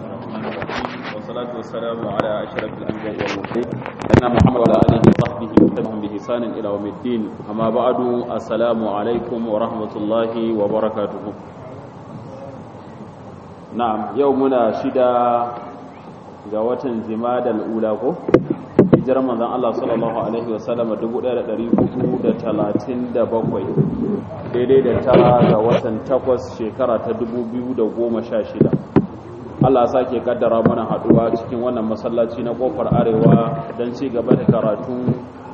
الرحمن الرحيم والصلاة والسلام على أشرف الأنبياء والمرسلين سيدنا محمد وعلى آله وصحبه وسلم بإحسان إلى يوم الدين أما بعد السلام عليكم ورحمة الله وبركاته نعم يومنا شدا جوات زماد الأولى hijirar manzon Allah sallallahu alaihi wasallam 1437 daidai da tara ga watan takwas shekara ta 2016 Allah sake kaddara mana haduwa cikin wannan masallaci na kofar arewa don ci gaba da karatun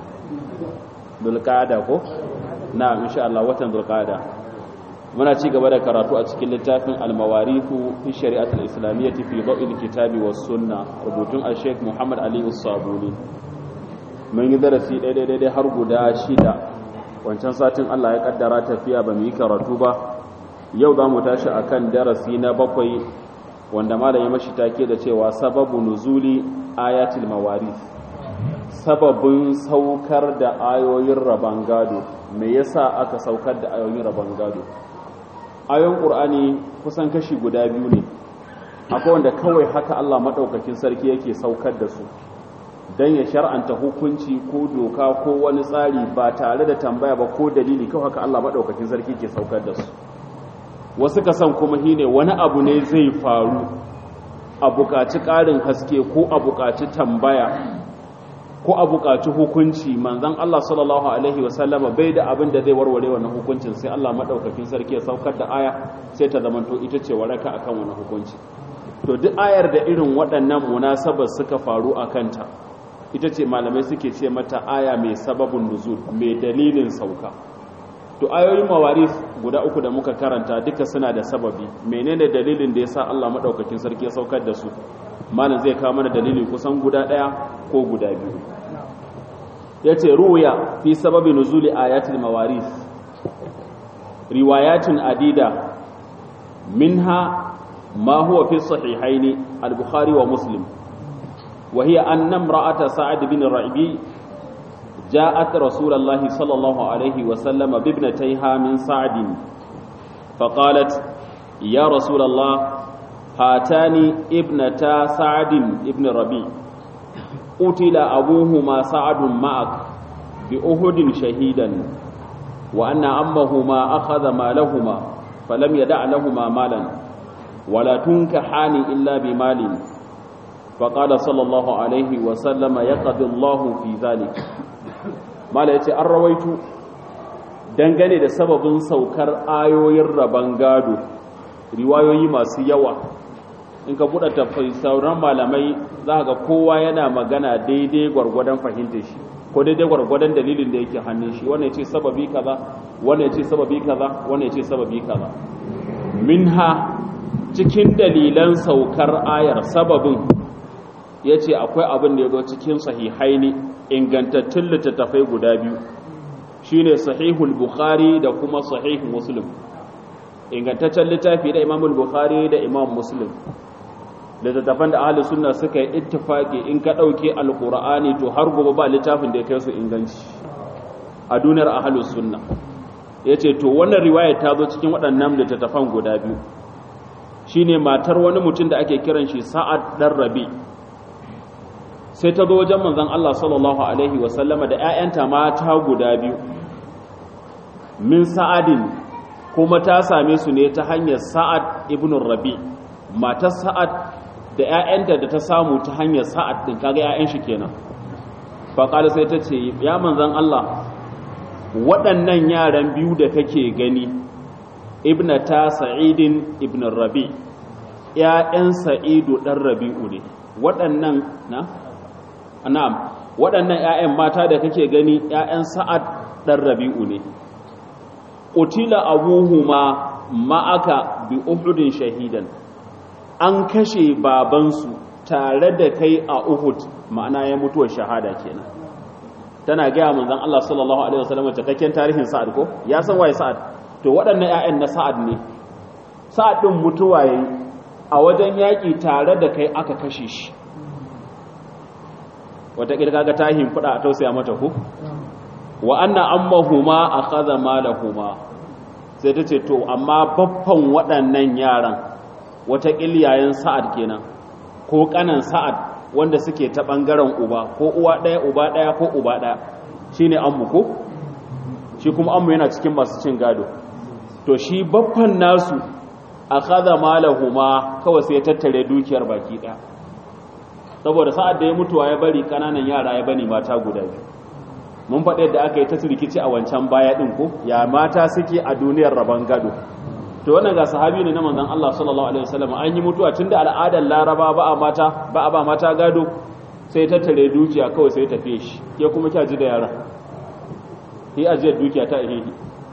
dulqada ko na insha Allah watan dulqada muna ci gaba da karatu a cikin littafin al-mawarifu fi shari'atul islamiyyati fi dawil kitabi was sunna rubutun al-sheikh Muhammad Ali Us-Sabuni mun yi darasi daidai har guda shida wancan satin Allah ya kaddara tafiya ba mu yi karatu ba yau za mu tashi akan darasi na bakwai wanda malam ya mashi take da cewa sababu nuzuli ayatul mawarith sababin saukar da ayoyin raban gado me yasa aka saukar da ayoyin raban gado ayoyin qur'ani kusan kashi guda biyu ne akwai wanda kawai haka Allah madaukakin sarki yake saukar da su don ya shar'anta hukunci ko doka ko wani tsari ba tare da tambaya ba ko dalili kawai haka Allah maɗaukakin sarki ke saukar da su wasu ka san kuma shine wani abu ne zai faru a buƙaci ƙarin haske ko a buƙaci tambaya ko a buƙaci hukunci manzon Allah sallallahu alaihi wasallama bai da abin da zai warware wannan hukuncin sai Allah maɗaukakin sarki ya saukar da aya sai ta zamanto ita ce waraka akan wannan hukunci to duk ayar da irin waɗannan munasabar suka faru a kanta ita ce malamai suke ce mata aya mai sababin nuzul mai dalilin sauka to ayoyin mawaris guda uku da muka karanta duka suna da sababi menene dalilin da yasa Allah madaukakin sarki ya saukar da su malam zai kawo mana dalili kusan guda daya ko guda biyu yace ruya fi sababi nuzuli ayatul mawaris riwayatun adida minha ma huwa fi sahihaini al-bukhari wa muslim وهي أن امرأة سعد بن الرعبي جاءت رسول الله صلى الله عليه وسلم بابنتيها من سعد فقالت يا رسول الله هاتان ابنتا سعد بن الربيع قتل أبوهما سعد معك بأهد شهيدا وأن أمهما أخذ مالهما فلم يدع لهما مالا ولا تنكحان إلا بمال فقال صلى الله عليه وسلم يقضي الله في ذلك mala yace an rawaitu dangane da sababin saukar ayoyin raban gado riwayoyi masu yawa in ka buɗe tafai sauran malamai za ga kowa yana magana daidai gwargwadon fahimtar shi ko daidai gwargwadon dalilin da yake hannun shi wannan yace sababi kaza wannan yace sababi kaza wannan yace sababi kaza minha cikin dalilan saukar ayar sababin ya ce akwai abin da ya zo cikin sahihaini ingantattun littattafai guda biyu shine sahihul bukhari da kuma sahih muslim ingantaccen littafi da imamul bukhari da imam muslim littattafan da ahli sunna suka yi ittifaki in ka ɗauke alƙur'ani to har gobe ba littafin da ya kai su inganci a duniyar ahli sunna ya ce to wannan riwaya ta zo cikin waɗannan littattafan guda biyu shine matar wani mutum da ake kiran shi sa'ad dan rabi' sai ta zo wajen manzon Allah sallallahu alaihi wasallama da ‘ya'yanta mata guda biyu min sa'adin kuma ta same su ne ta hanyar sa'ad ibn rabi matar sa'ad da ‘ya'yanta da ta samu ta hanyar sa'ad ɗin kaga ‘ya'yan shi kenan faƙali sai ta ce ya manzon Allah waɗannan yaran biyu da kake gani ibn ta sa'idin ibn rabi ‘ya'yan sa'idu ɗan rabi'u ne waɗannan na na'am waɗannan ƴaƴan mata da kake gani ƴaƴan Sa'ad dan Rabi'u ne qutila abuhuma ma'aka bi uhudin shahidan an kashe babansu tare da kai a Uhud ma'ana ya mutuwar shahada kenan tana gaya manzon Allah sallallahu alaihi wasallam cikakken tarihin Sa'ad ko ya san waye Sa'ad to waɗannan ƴaƴan na Sa'ad ne Sa'ad din mutuwa yayi a wajen yaƙi tare da kai aka kashe shi wataƙila kaga ta himfuda a tausaya mata ku wa anna ammahuma akhadha malahuma sai ta ce to amma baffan waɗannan yaran wata yayan sa'ad kenan ko kanan sa'ad wanda suke ta bangaren uba ko uwa daya uba daya ko uba daya shine ammu ko shi kuma ammu yana cikin masu cin gado to shi baffan nasu akhadha malahuma kawai sai ya tattare dukiyar baki daya saboda sa'ad da ya mutuwa ya bari kananan yara ya bani mata guda biyu mun faɗi yadda aka yi ta rikici a wancan baya ɗin ko ya mata suke a duniyar rabon gado to wannan ga sahabi ne na manzon Allah sallallahu alaihi wasallam an yi mutuwa tunda al'adar Laraba ba a mata ba a ba mata gado sai tattare dukiya kawai sai tafiye shi ya kuma kyaji da yara yi ajiyar dukiya ta ihihi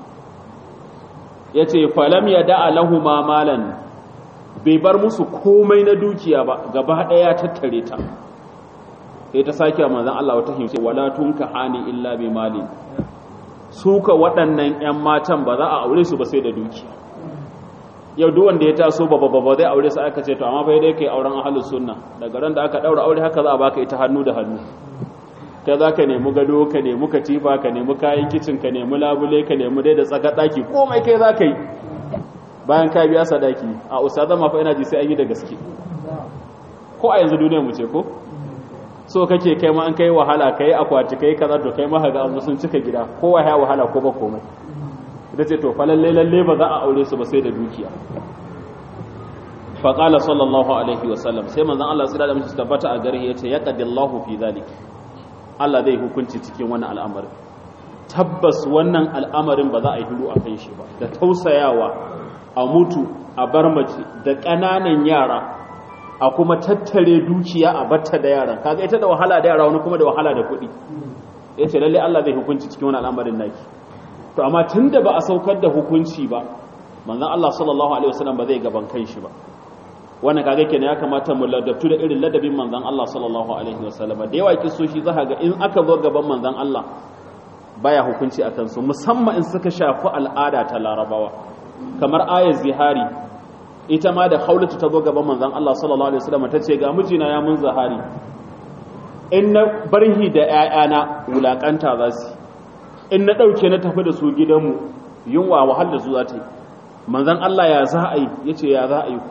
yace falam yada lahu ma malan bai bar musu komai na dukiya ba gaba ɗaya tattare ta sai ta sake wa manzon Allah wata himce wala tunka hani illa bi mali suka waɗannan ƴan matan ba za a aure su ba sai da dukiya yau duk wanda ya taso ba ba ba zai aure su aka ce to amma bai dai kai auren ahlus sunna daga ran da aka daura aure haka za a baka ita hannu da hannu kai za ka nemi gado ka nemi katifa ka nemi kayan kicin ka nemi labule ka nemi dai da tsaka daki komai kai za ka yi bayan ka biya sadaki a ustaza ma fa ina ji sai an yi da gaske ko a yanzu duniyar mu ce ko so kake kai ma an kai wahala kai akwati kai kaza to kai ma ga an sun cika gida kowa ya wahala ko ba komai ita ce to fa lalle lalle ba za a aure su ba sai da dukiya fa qala sallallahu alaihi wa sallam sai manzon Allah sai da mutum tabbata a gare yace yaqadillahu fi zalik Allah zai hukunci cikin wannan al'amarin tabbas wannan al'amarin ba za a yi hiru a kan shi ba da tausayawa a mutu a bar mace da ƙananan yara a kuma tattare dukiya a batta da yaran kaga ita da wahala da yara wani kuma da wahala da kuɗi ya ce lalle Allah zai hukunci cikin wani al'amarin naki to amma tun da ba a saukar da hukunci ba manzon Allah sallallahu alaihi wasallam ba zai gaban kan shi ba wannan kaga kenan ya kamata mu ladabtu da irin ladabin manzon Allah sallallahu alaihi wasallam da yawa kisoshi za ga in aka zo gaban manzon Allah baya hukunci a kansu musamman in suka shafi al'ada ta larabawa kamar ayar zihari ita ma da haulatu ta zo gaban manzon Allah sallallahu alaihi wasallam ta ce ga mijina ya mun zahari in na barhi da ƴaƴana wulakanta za su in na dauke na tafi da su gidanmu yunwa wahal da su za ta yi manzon Allah ya za a yi yace ya za a yi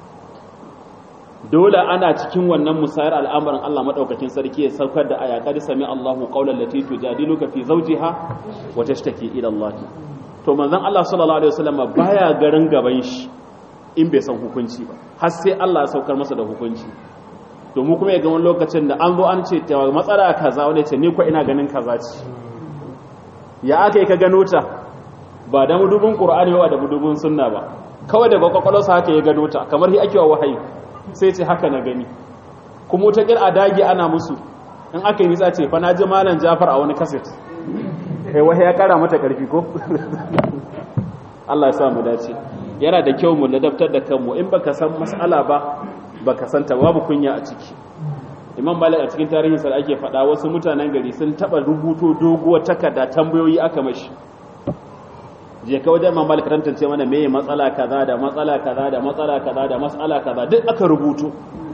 dole ana cikin wannan musayar al'amarin Allah madaukakin sarki ya saukar da aya qad sami Allahu qawlan lati tujadiluka fi zawjiha wa tashtaki ila Allah to manzon Allah sallallahu alaihi wasallam baya garin gaban shi in bai san hukunci ba har sai Allah ya saukar masa da hukunci to mu kuma ya ga wani lokacin da an zo an ce ta matsala kaza wani ce ni ko ina ganin kaza ce ya aka yi ka gano ta ba da mudubin qur'ani ba da mudubin sunna ba kawai daga kwakwalwarsa haka ya gano ta kamar hi ake wa wahayi sai ce haka na gani kuma ta a dage ana musu in aka yi nisa ce fa na ji malam jafar a wani kaset kai wahayi ya kara mata karfi ko Allah ya sa mu dace yana da kyau mu ladabtar da kanmu in baka san mas'ala ba baka san ta babu kunya a ciki imam malik a cikin tarihin sa ake faɗa wasu mutanen gari sun taba rubuto doguwar takarda tambayoyi aka mashi je ka wajen imam malik tantance mana meye matsala kaza da matsala kaza da matsala kaza da matsala kaza duk aka rubuto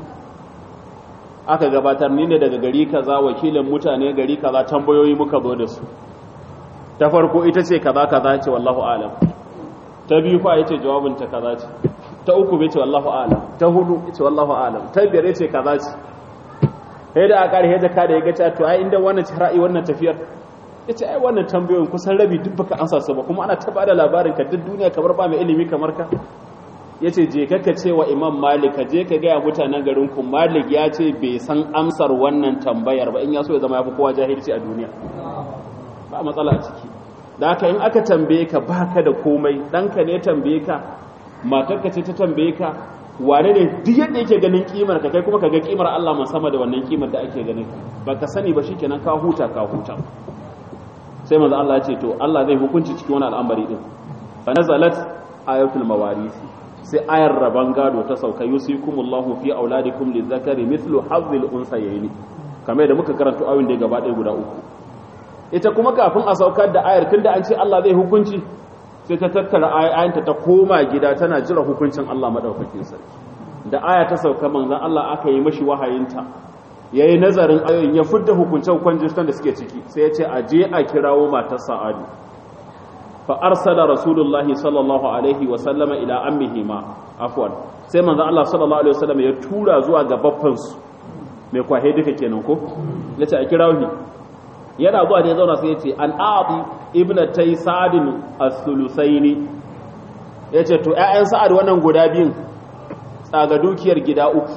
aka gabatar ni ne daga gari kaza wakilin mutane gari kaza tambayoyi muka zo da su ta farko ita ce kaza kaza ce wallahu alam ta biyu fa yace jawabin ta kaza ce ta uku bai ce wallahu alam ta hudu yace wallahu alam ta biyar yace kaza ce sai da aka rike ka da ya ga to ai inda wannan ra'ayi wannan tafiyar yace ai wannan tambayoyin kusan rabi duk baka ansa su ba kuma ana ta bada labarin ka duk duniya kamar ba mai ilimi kamar ka yace je ka ce wa imam malik je ka ga mutanen garin ku malik ya ce bai san amsar wannan tambayar ba in ya so ya zama yafi kowa jahilci a duniya ba matsala a ciki da haka in aka tambaye ka baka da komai ɗanka ne tambaye ka matarka ce ta tambaye ka wane ne duk yadda yake ganin kimar ka kai kuma ka ga kimar Allah man sama da wannan kimar da ake ganin baka sani ba shikenan ka huta ka huta sai manzo Allah ya ce to Allah zai hukunci cikin wani al'amari din fa nazalat ayatul mawarith sai ayar raban gado ta sauka yusikumullahu fi auladikum lizakari mithlu hazzil unsayni kamar da muka karanta ayoyin da gaba ɗaya guda uku ita kuma kafin a saukar da ayar tunda an ce Allah zai hukunci sai ta tattara ayanta ta koma gida tana jira hukuncin Allah madaukakin sarki da aya ta sauka manzon Allah aka yi mashi wahayinta yayi nazarin ayoyin ya fidda hukuncin hukuncin da suke ciki sai ya ce a je a kirawo matar Sa'adu fa arsala rasulullahi sallallahu alaihi wa sallama ila ammihima afwan sai manzo Allah sallallahu alaihi wasallam ya tura zuwa ga baffan su mai kwahe duka kenan ko yace a kirawo shi yana zuwa da ya zauna sai yace an a'ti ibnatay sa'd as-sulusaini yace to ƴaƴan sa'ad wannan guda biyun tsaga dukiyar gida uku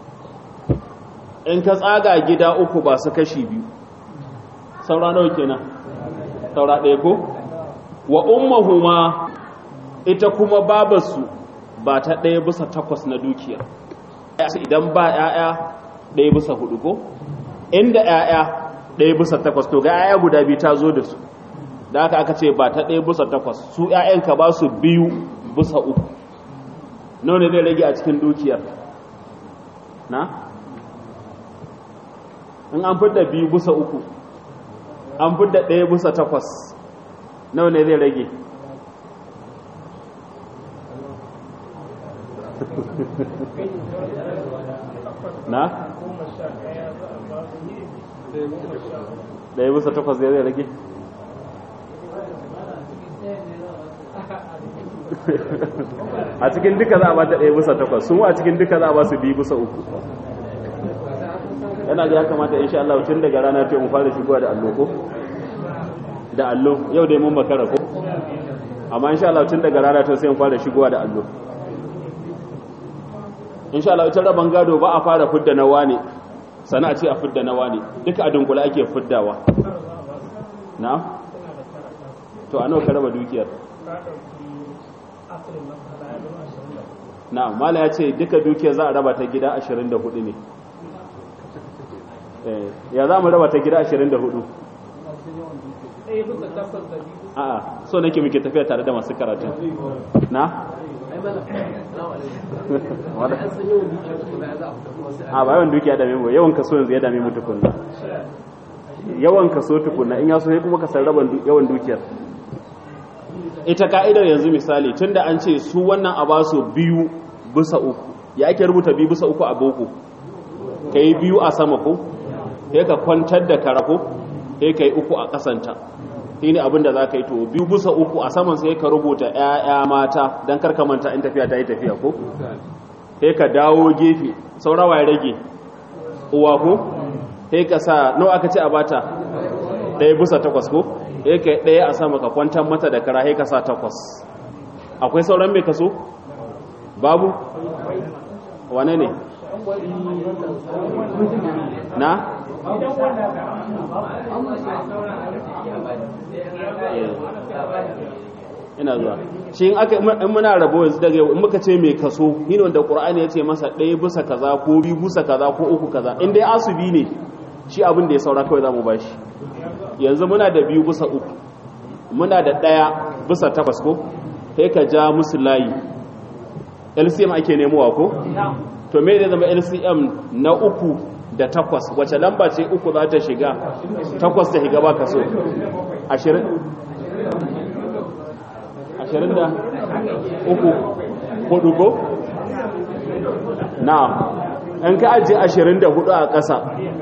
in ka tsaga gida uku ba su kashi biyu saura nawa kenan saura ɗaya ko wa ummahuma ita kuma babarsu ba ta ɗaya bisa takwas na dukiya idan ba ‘ya'ya ɗaya bisa hudu ko inda ‘ya'ya ɗaya bisa takwas to ga ‘ya'ya guda biyu ta zo da su da aka aka ce ba ta ɗaya bisa takwas su ‘ya'yanka ba su biyu bisa uku nawa ne zai rage a cikin dukiyar na in an fidda biyu bisa uku an fidda ɗaya bisa takwas nawa ne zai rage na? ɗaya bisa takwas zai zai rage a cikin duka za a ba ta ɗaya bisa takwas sun a cikin duka za a ba su biyu bisa uku yana ga ya kamata insha Allah tun daga rana ta mu fara shigowa da allo ko da allo yau dai mun makara ko amma insha Allah tun daga rana ta sai mu fara shigowa da allo insha Allah ita raban gado ba a fara fidda na wane sana a ce a fidda na wane duka a dunkula ake fiddawa na to a nawa ka raba dukiyar na mala ya ce duka dukiyar za a raba ta gida 24 ne ya za mu raba ta gida 24 a'a so nake muke tafiya tare da masu karatu na a ba yawan dukiya dame mu yawan kaso yanzu ya dame mu tukunna yawan kaso tukunna in ya so kuma ka san raban yawan dukiyar ita ka'idar yanzu misali tunda an ce su wannan a basu biyu bisa uku ya ake rubuta biyu bisa uku a boko ka yi biyu a sama ko sai ka kwantar da karako sai ka yi uku a kasanta shi ne abinda za ka yi to biyu bisa uku a saman sai ka rubuta 'ya'ya mata don karkamanta in tafiya ta yi tafiya ko sai ka dawo gefe saurawa ya rage uwa ko sai ka sa nawa aka ce a bata ɗaya bisa takwas ko sai ka ɗaya a sama ka kwantar mata da kara sai ka sa takwas akwai sauran mai kaso babu wane ne na ina zuwa shi in aka in muna rabo yanzu daga yau in muka ce mai kaso ni ne wanda qur'ani ya ce masa ɗaya bisa kaza ko biyu bisa kaza ko uku kaza in dai asubi ne shi abin da ya saura kawai zamu bashi yanzu muna da biyu bisa uku muna da ɗaya bisa takwas ko sai ka ja musu layi LCM ake nemowa ko to me zai zama LCM na uku da takwas wace lamba ce uku za ta shiga takwas ta shiga ba kaso ashirin ashirin da uku hudu ko? na in ka ajiye ashirin da hudu a ƙasa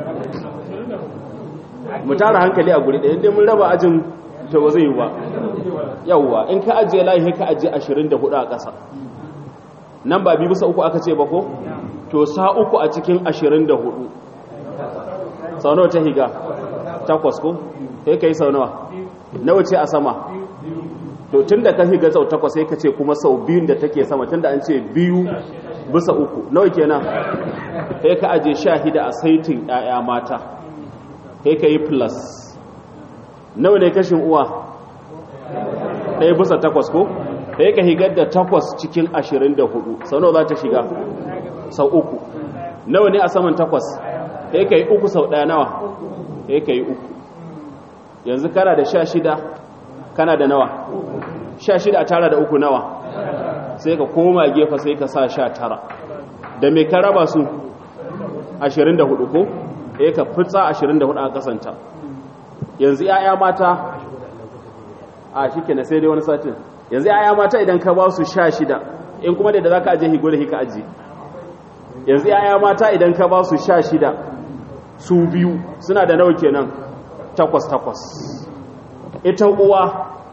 mu tara hankali a guri ɗaya inda mun raba ajin ta ba zai yi ba yauwa in ka ajiye layi ka ajiye ashirin da hudu a ƙasa nan ba biyu bisa uku aka ce ba ko? to sa uku a cikin ashirin da hudu sau nawa ta higa takwas ko? sai ka yi sau nawa nawa ce a sama to tun da ka higa sau takwas sai ka ce kuma sau biyun da take sama tun da an ce biyu bisa uku nawa kenan sai ka aje sha hida a saitin 'ya'ya mata sai ka yi plus nawa ne kashin uwa ɗaya bisa takwas ko sai ka higar da takwas cikin ashirin da hudu sau nawa za ta shiga sau uku nawa ne a saman takwas sai ka yi uku sau ɗaya nawa sai ka yi uku yanzu kana da sha shida kana da nawa sha shida a tara da uku nawa sai ka koma gefa sai ka sa sha tara da mai ka raba su ashirin da hudu ko sai ka fitsa ashirin da hudu a kasanta yanzu 'ya'ya mata a shi ke na sai dai wani satin yanzu 'ya'ya mata idan ka ba su sha shida in kuma da za ka ajiye higo da hika ajiye yanzu 'ya'ya mata idan ka ba su sha shida su biyu suna da nawa kenan takwas takwas ita uwa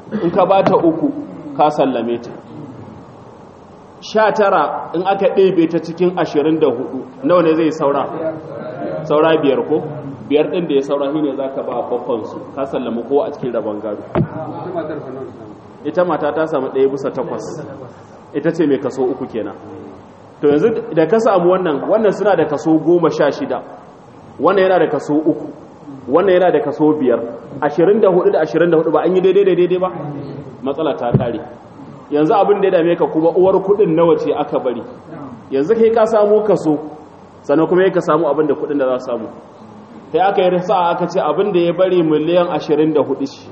in ka ba ta uku ka sallame ta sha tara in aka ɗebe ta cikin ashirin da hudu nawa ne zai saura saura biyar ko biyar ɗin da ya saura shi ne za ka ba bakwansu ka sallama ko a cikin rabon gado ita mata ta samu ɗaya bisa takwas ita ce mai kaso uku kenan to yanzu da ka samu wannan wannan suna da kaso goma sha shida wannan yana da kaso uku wannan yana da kaso biyar ashirin da hudu da ashirin da hudu ba an yi daidai da daidai ba matsala ta kare yanzu abin da ya dame ka kuma uwar kudin nawa ce aka bari yanzu kai ka samu kaso sannan kuma ka samu abin da kudin da za su samu sai aka yi rasa aka ce abin da ya bari miliyan ashirin da hudu ce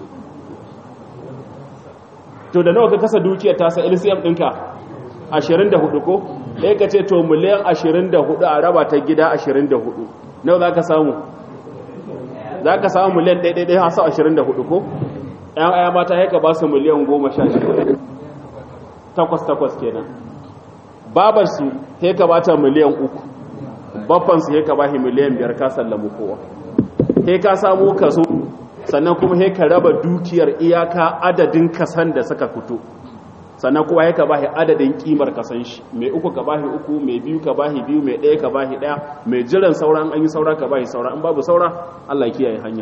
to da nawa ka kasa dukiyar tasa lcm ɗinka ashirin da hudu ko ɗaya ka ce to miliyan ashirin da hudu a raba ta gida ashirin da hudu nawa za ka samu za ka samu miliyan ɗaiɗaiɗai hasa ashirin da hudu ko ‘yan aya mata haika ba su miliyan goma sha shida takwas takwas kenan babarsu haika ba ta miliyan uku babbansu haika ba shi miliyan biyar ka sallamu kowa haika samu kaso sannan kuma haika raba dukiyar iyaka adadin kasan da suka fito sannan kuma haika ba shi adadin kimar kasan shi mai uku ka ba shi uku mai biyu ka ba shi biyu mai ɗaya ka ba shi ɗaya mai jiran saura an yi saura ka ba shi saura in babu saura allah kiyaye hanya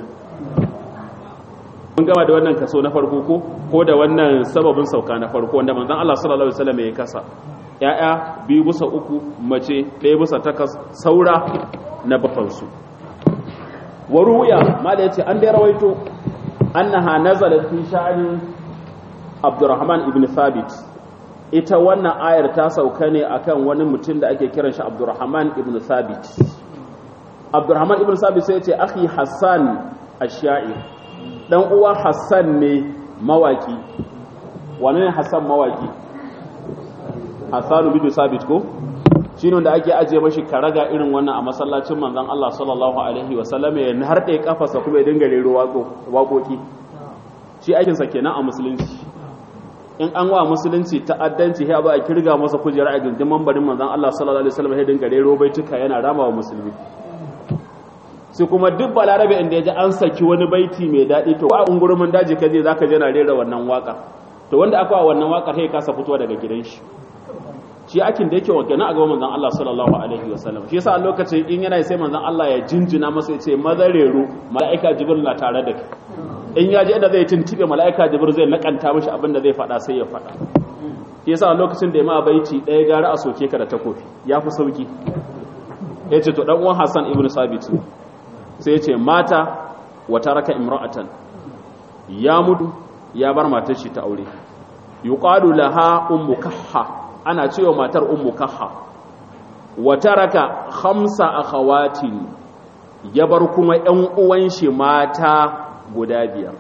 mun gama da wannan kaso na farko ko ko da wannan sababin sauka na farko wanda manzon Allah sallallahu alaihi wasallam ya kasa ya'ya biyu bisa uku mace ɗaya bisa takas saura na bafan su wa ruya mala yace an da rawaito annaha nazalat fi sha'ani Abdurrahman ibn Thabit ita wannan ayar ta sauka ne akan wani mutum da ake kiran shi Abdurrahman ibn Thabit Abdurrahman ibn Thabit sai ya ce akhi Hassan ash-Sha'ir dan uwa Hassan ne mawaki wane ne Hassan mawaki Hassan bin Sabit ko shine wanda ake aje mashi karaga irin wannan a masallacin manzon Allah sallallahu alaihi wasallam ya harɗe kafarsa kuma ya dinga rero waƙoƙi shi aikin sa kenan a musulunci in an wa musulunci ta'addanci ya ba a kirga masa kujera a gindin mambarin manzon Allah sallallahu alaihi wasallam ya dinga rero baituka yana rama wa musulmi sai kuma duk balarabe inda ya ji an saki wani baiti mai daɗi to a ungurumin daji kaje za ka je na rera wannan waka to wanda aka wa wannan wakar sai kasa fitowa daga gidan shi shi akin da yake wanke na a gaban manzon Allah sallallahu alaihi wasallam shi yasa a lokacin in yana sai manzon Allah ya jinjina masa ya ce mazarero mala'ika jibril na tare da kai in ya je da zai tuntube mala'ika jibril zai nakanta mishi abin da zai faɗa sai ya faɗa shi yasa a lokacin da ya ma baiti ɗaya gara a soke ka da takofi ya fi sauki ya ce to ɗan uwan Hassan ibn Sabit sai ce mata wata raka imra'atan ya mutu ya bar matar shi ta aure yuqalu laha ummu kahha ana cewa matar ummu kahha wata raka khamsa akhawatin ya bar kuma ƴan uwan shi mata guda biyar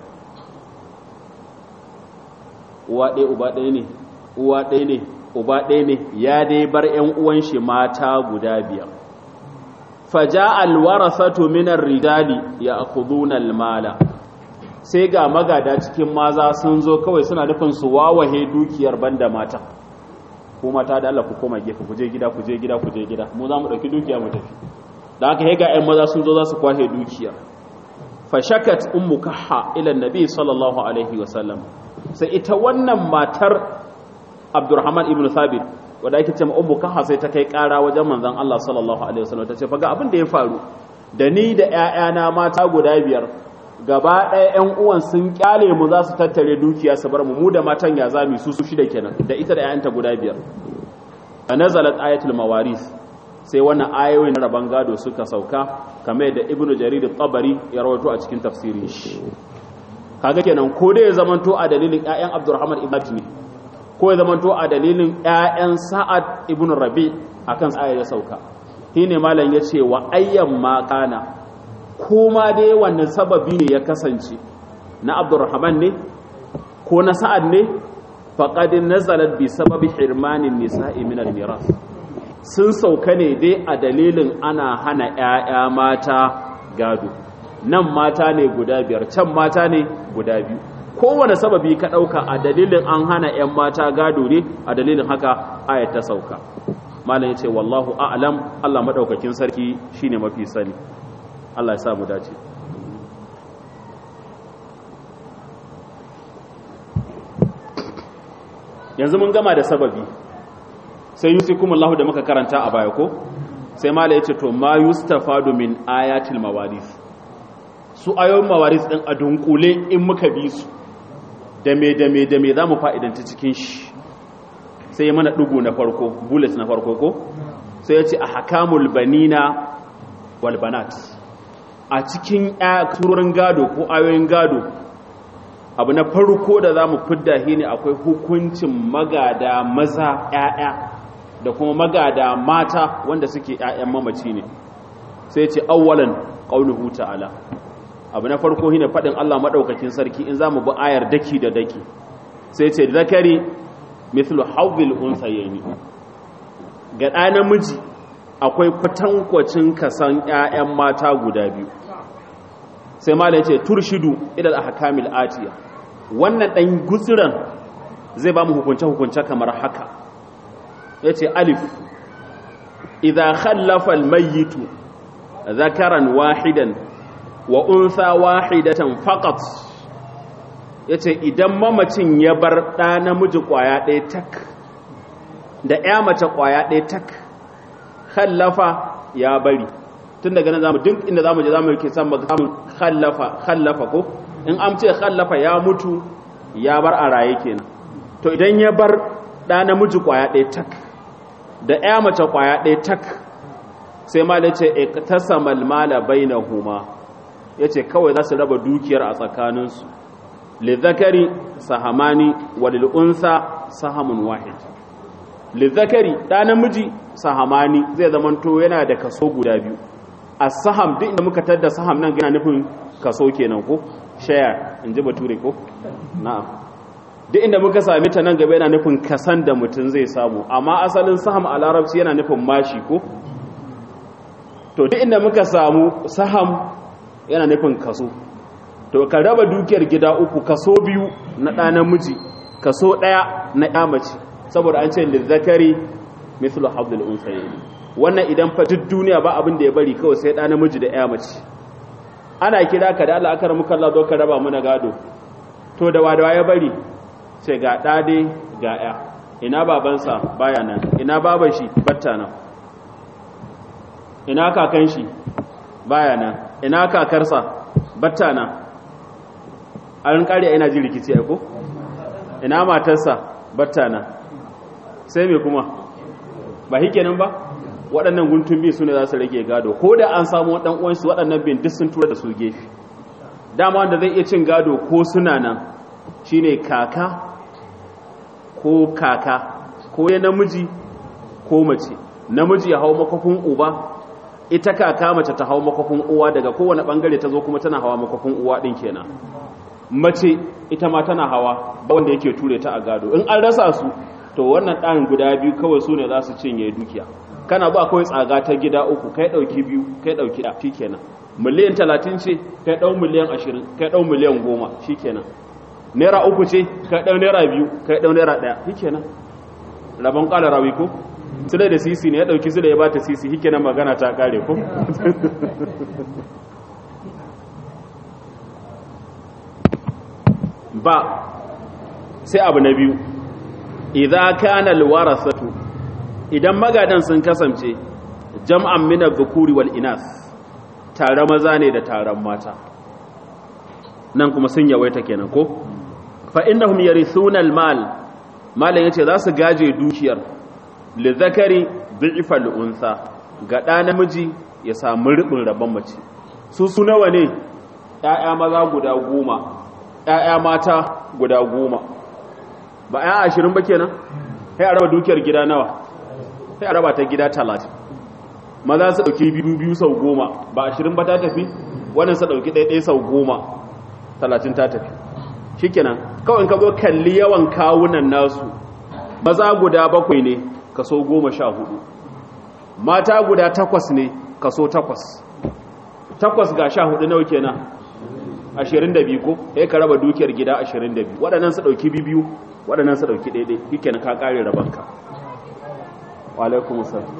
uwa ɗaya uba ɗaya ne uwa ɗaya ne uba ɗaya ne ya dai bar ƴan uwan shi mata guda biyar faja alwarasatu minar rijali ya akhuduna almala sai ga magada cikin maza sun zo kawai suna nufin su wawahe dukiyar banda mata ko mata da Allah ku koma gefe ku je gida ku je gida ku je gida mu za mu dauki dukiya mu tafi da haka ga ƴan maza sun zo za su kwashe dukiya fa shakat ummu kahha ila annabi sallallahu alaihi wasallam sai ita wannan matar Abdurrahman ibn Thabit wadda ake ce ummu kaha sai ta kai kara wajen manzon Allah sallallahu alaihi wasallam ta ce fa ga abin da ya faru da ni da ƴaƴana mata guda biyar gaba ɗaya ƴan uwan sun kyale mu za su tattare dukiya su bar mu mu da matan ya zami su su shida kenan da ita da ƴaƴanta guda biyar a nazalat ayatul mawaris sai wannan ayoyin raban gado suka sauka kamar da ibnu jarir at-tabari ya rawaito a cikin tafsirin shi kaga kenan ko da ya zamanto a dalilin ƴaƴan abdurrahman ibn ne ko ya zamanto a dalilin ƴaƴan sa'ad ibn rabi akan ayar ya sauka shine malam yace wa ayyan ma kana kuma dai wannan sababi ne ya kasance na abdurrahman ne ko na sa'ad ne faqad nazalat bi sababi hirmanin nisa'i min al-miras sun sauka ne dai a dalilin ana hana ƴaƴa mata gado nan mata ne guda biyar can mata ne guda biyu kowane sababi ka ɗauka a dalilin an hana 'yan mata gado ne a dalilin haka ayat ta sauka malam ya ce wallahu a'lam Allah maɗaukakin sarki shine mafi sani Allah ya sa mu dace yanzu mun gama da sababi sai yusikumullahu da muka karanta a baya ko sai mala yace to ma yustafadu min ayatil mawaris su ayoyin mawaris din a dunkule in muka bi su da me da me da me zamu fa'idanta cikin shi sai mana dugu na farko bullet na farko ko sai yace ahkamul banina wal banat a cikin turorin gado ko ayoyin gado abu na farko da za mu fidda shi ne akwai hukuncin magada maza 'ya'ya da kuma magada mata wanda suke 'ya'yan mamaci ne sai ce awwalan qauluhu ta'ala abu na farko shine fadin Allah madaukakin sarki in zamu bi ayar daki da daki sai ce zakari mithlu hawbil unsayni ga ɗa namiji akwai kwatankwacin kasan 'ya'yan mata guda biyu sai malam ya ce turshidu ilal ahkamil atiya wannan dan gutsiran zai ba mu hukunce hukunce kamar haka yace alif idza khallafa almayyit zakaran wahidan wa unsa wahidatan faqat yace idan mamacin ya bar da namiji kwaya ɗaya tak da ya mace kwaya ɗaya tak khallafa ya bari tun daga nan zamu duk inda zamu je zamu yake san samun khallafa khallafa ko in an ce khallafa ya mutu ya bar a raye kenan to idan ya bar da namiji kwaya ɗaya tak da ya mace kwaya ɗaya tak sai ma ce iqtasamal mala bainahuma yace kawai za su raba dukiyar a tsakaninsu lidhakari sahamani walil unsa sahamun wahid lidhakari da namiji sahamani zai zamanto yana da kaso guda biyu as-saham duk inda muka tada saham nan gina nufin kaso kenan ko share in ji bature ko na'am duk inda muka sami ta nan gaba yana nufin kasan da mutum zai samu amma asalin saham a larabci yana nufin mashi ko to duk inda muka samu saham yana nufin kaso to ka raba dukiyar gida uku kaso biyu na ɗa namiji kaso ɗaya na ya mace saboda an ce lizzakari mithlu habdul unsayni wannan idan fa duk duniya ba abin da ya bari kawai sai ɗa namiji da ya mace ana kira ka da Allah aka ramu kallah zo ka raba mana gado to da wadawa ya bari sai ga ɗade ga ya ina babansa baya nan ina baban shi batta nan ina kakan shi baya nan ina kakarsa batta nan an kare ina ji rikici ai ko ina matarsa batta nan sai me kuma ba hikenan ba waɗannan guntun biyu su ne za su rage gado ko da an samu waɗan uwansu waɗannan bin duk sun tura da su gefe dama wanda zai iya cin gado ko suna nan shine kaka ko kaka ko ya namiji ko mace namiji ya hau makwafin uba ita kaka mace ta hau makwafin uwa daga kowane ɓangare ta zo kuma tana hawa makwafin uwa ɗin kenan mace ita ma tana hawa ba wanda yake ture ta a gado in an rasa su to wannan ɗan guda biyu kawai su ne za su cinye dukiya kana ba kawai tsaga ta gida uku kai ɗauki biyu kai ɗauki ɗa shi kenan miliyan talatin ce kai ɗau miliyan ashirin kai ɗau miliyan goma shi kenan naira uku ce kai ɗau naira biyu kai ɗau naira ɗaya shi kenan rabon ƙala rawi ko sile da sisi ne ya ɗauki sile ya ba ta sisi shi kenan magana ta ƙare ko ba sai abu na biyu idza kana alwarasatu idan magadan sun kasance jam'an min adh-dhukuri wal inas tare maza ne da taron mata nan kuma sun yawaita kenan ko fa innahum yarithuna al-mal malan yace za su gaje dukiyar lidhakari dhi'fa al-unsa ga da namiji ya samu rubin rabon mace su su nawa ne ƴaƴa maza guda goma ƴaƴa mata guda goma ba ƴaƴa ashirin ba kenan sai a raba dukiyar gida nawa sai a raba ta gida talatin maza su ɗauki biyu biyu sau goma ba ashirin ba ta tafi wannan su ɗauki ɗaiɗai sau goma talatin ta tafi shi kenan kawai ka zo kalli yawan kawunan nasu maza guda bakwai ne kaso goma sha hudu mata guda takwas ne kaso takwas takwas ga sha hudu nawa kenan ashirin da biyu ko ya ka raba dukiyar gida ashirin da biyu waɗannan su ɗauki biyu waɗannan su ɗauki ɗaiɗai shi kenan ka ƙare rabanka walaikun salam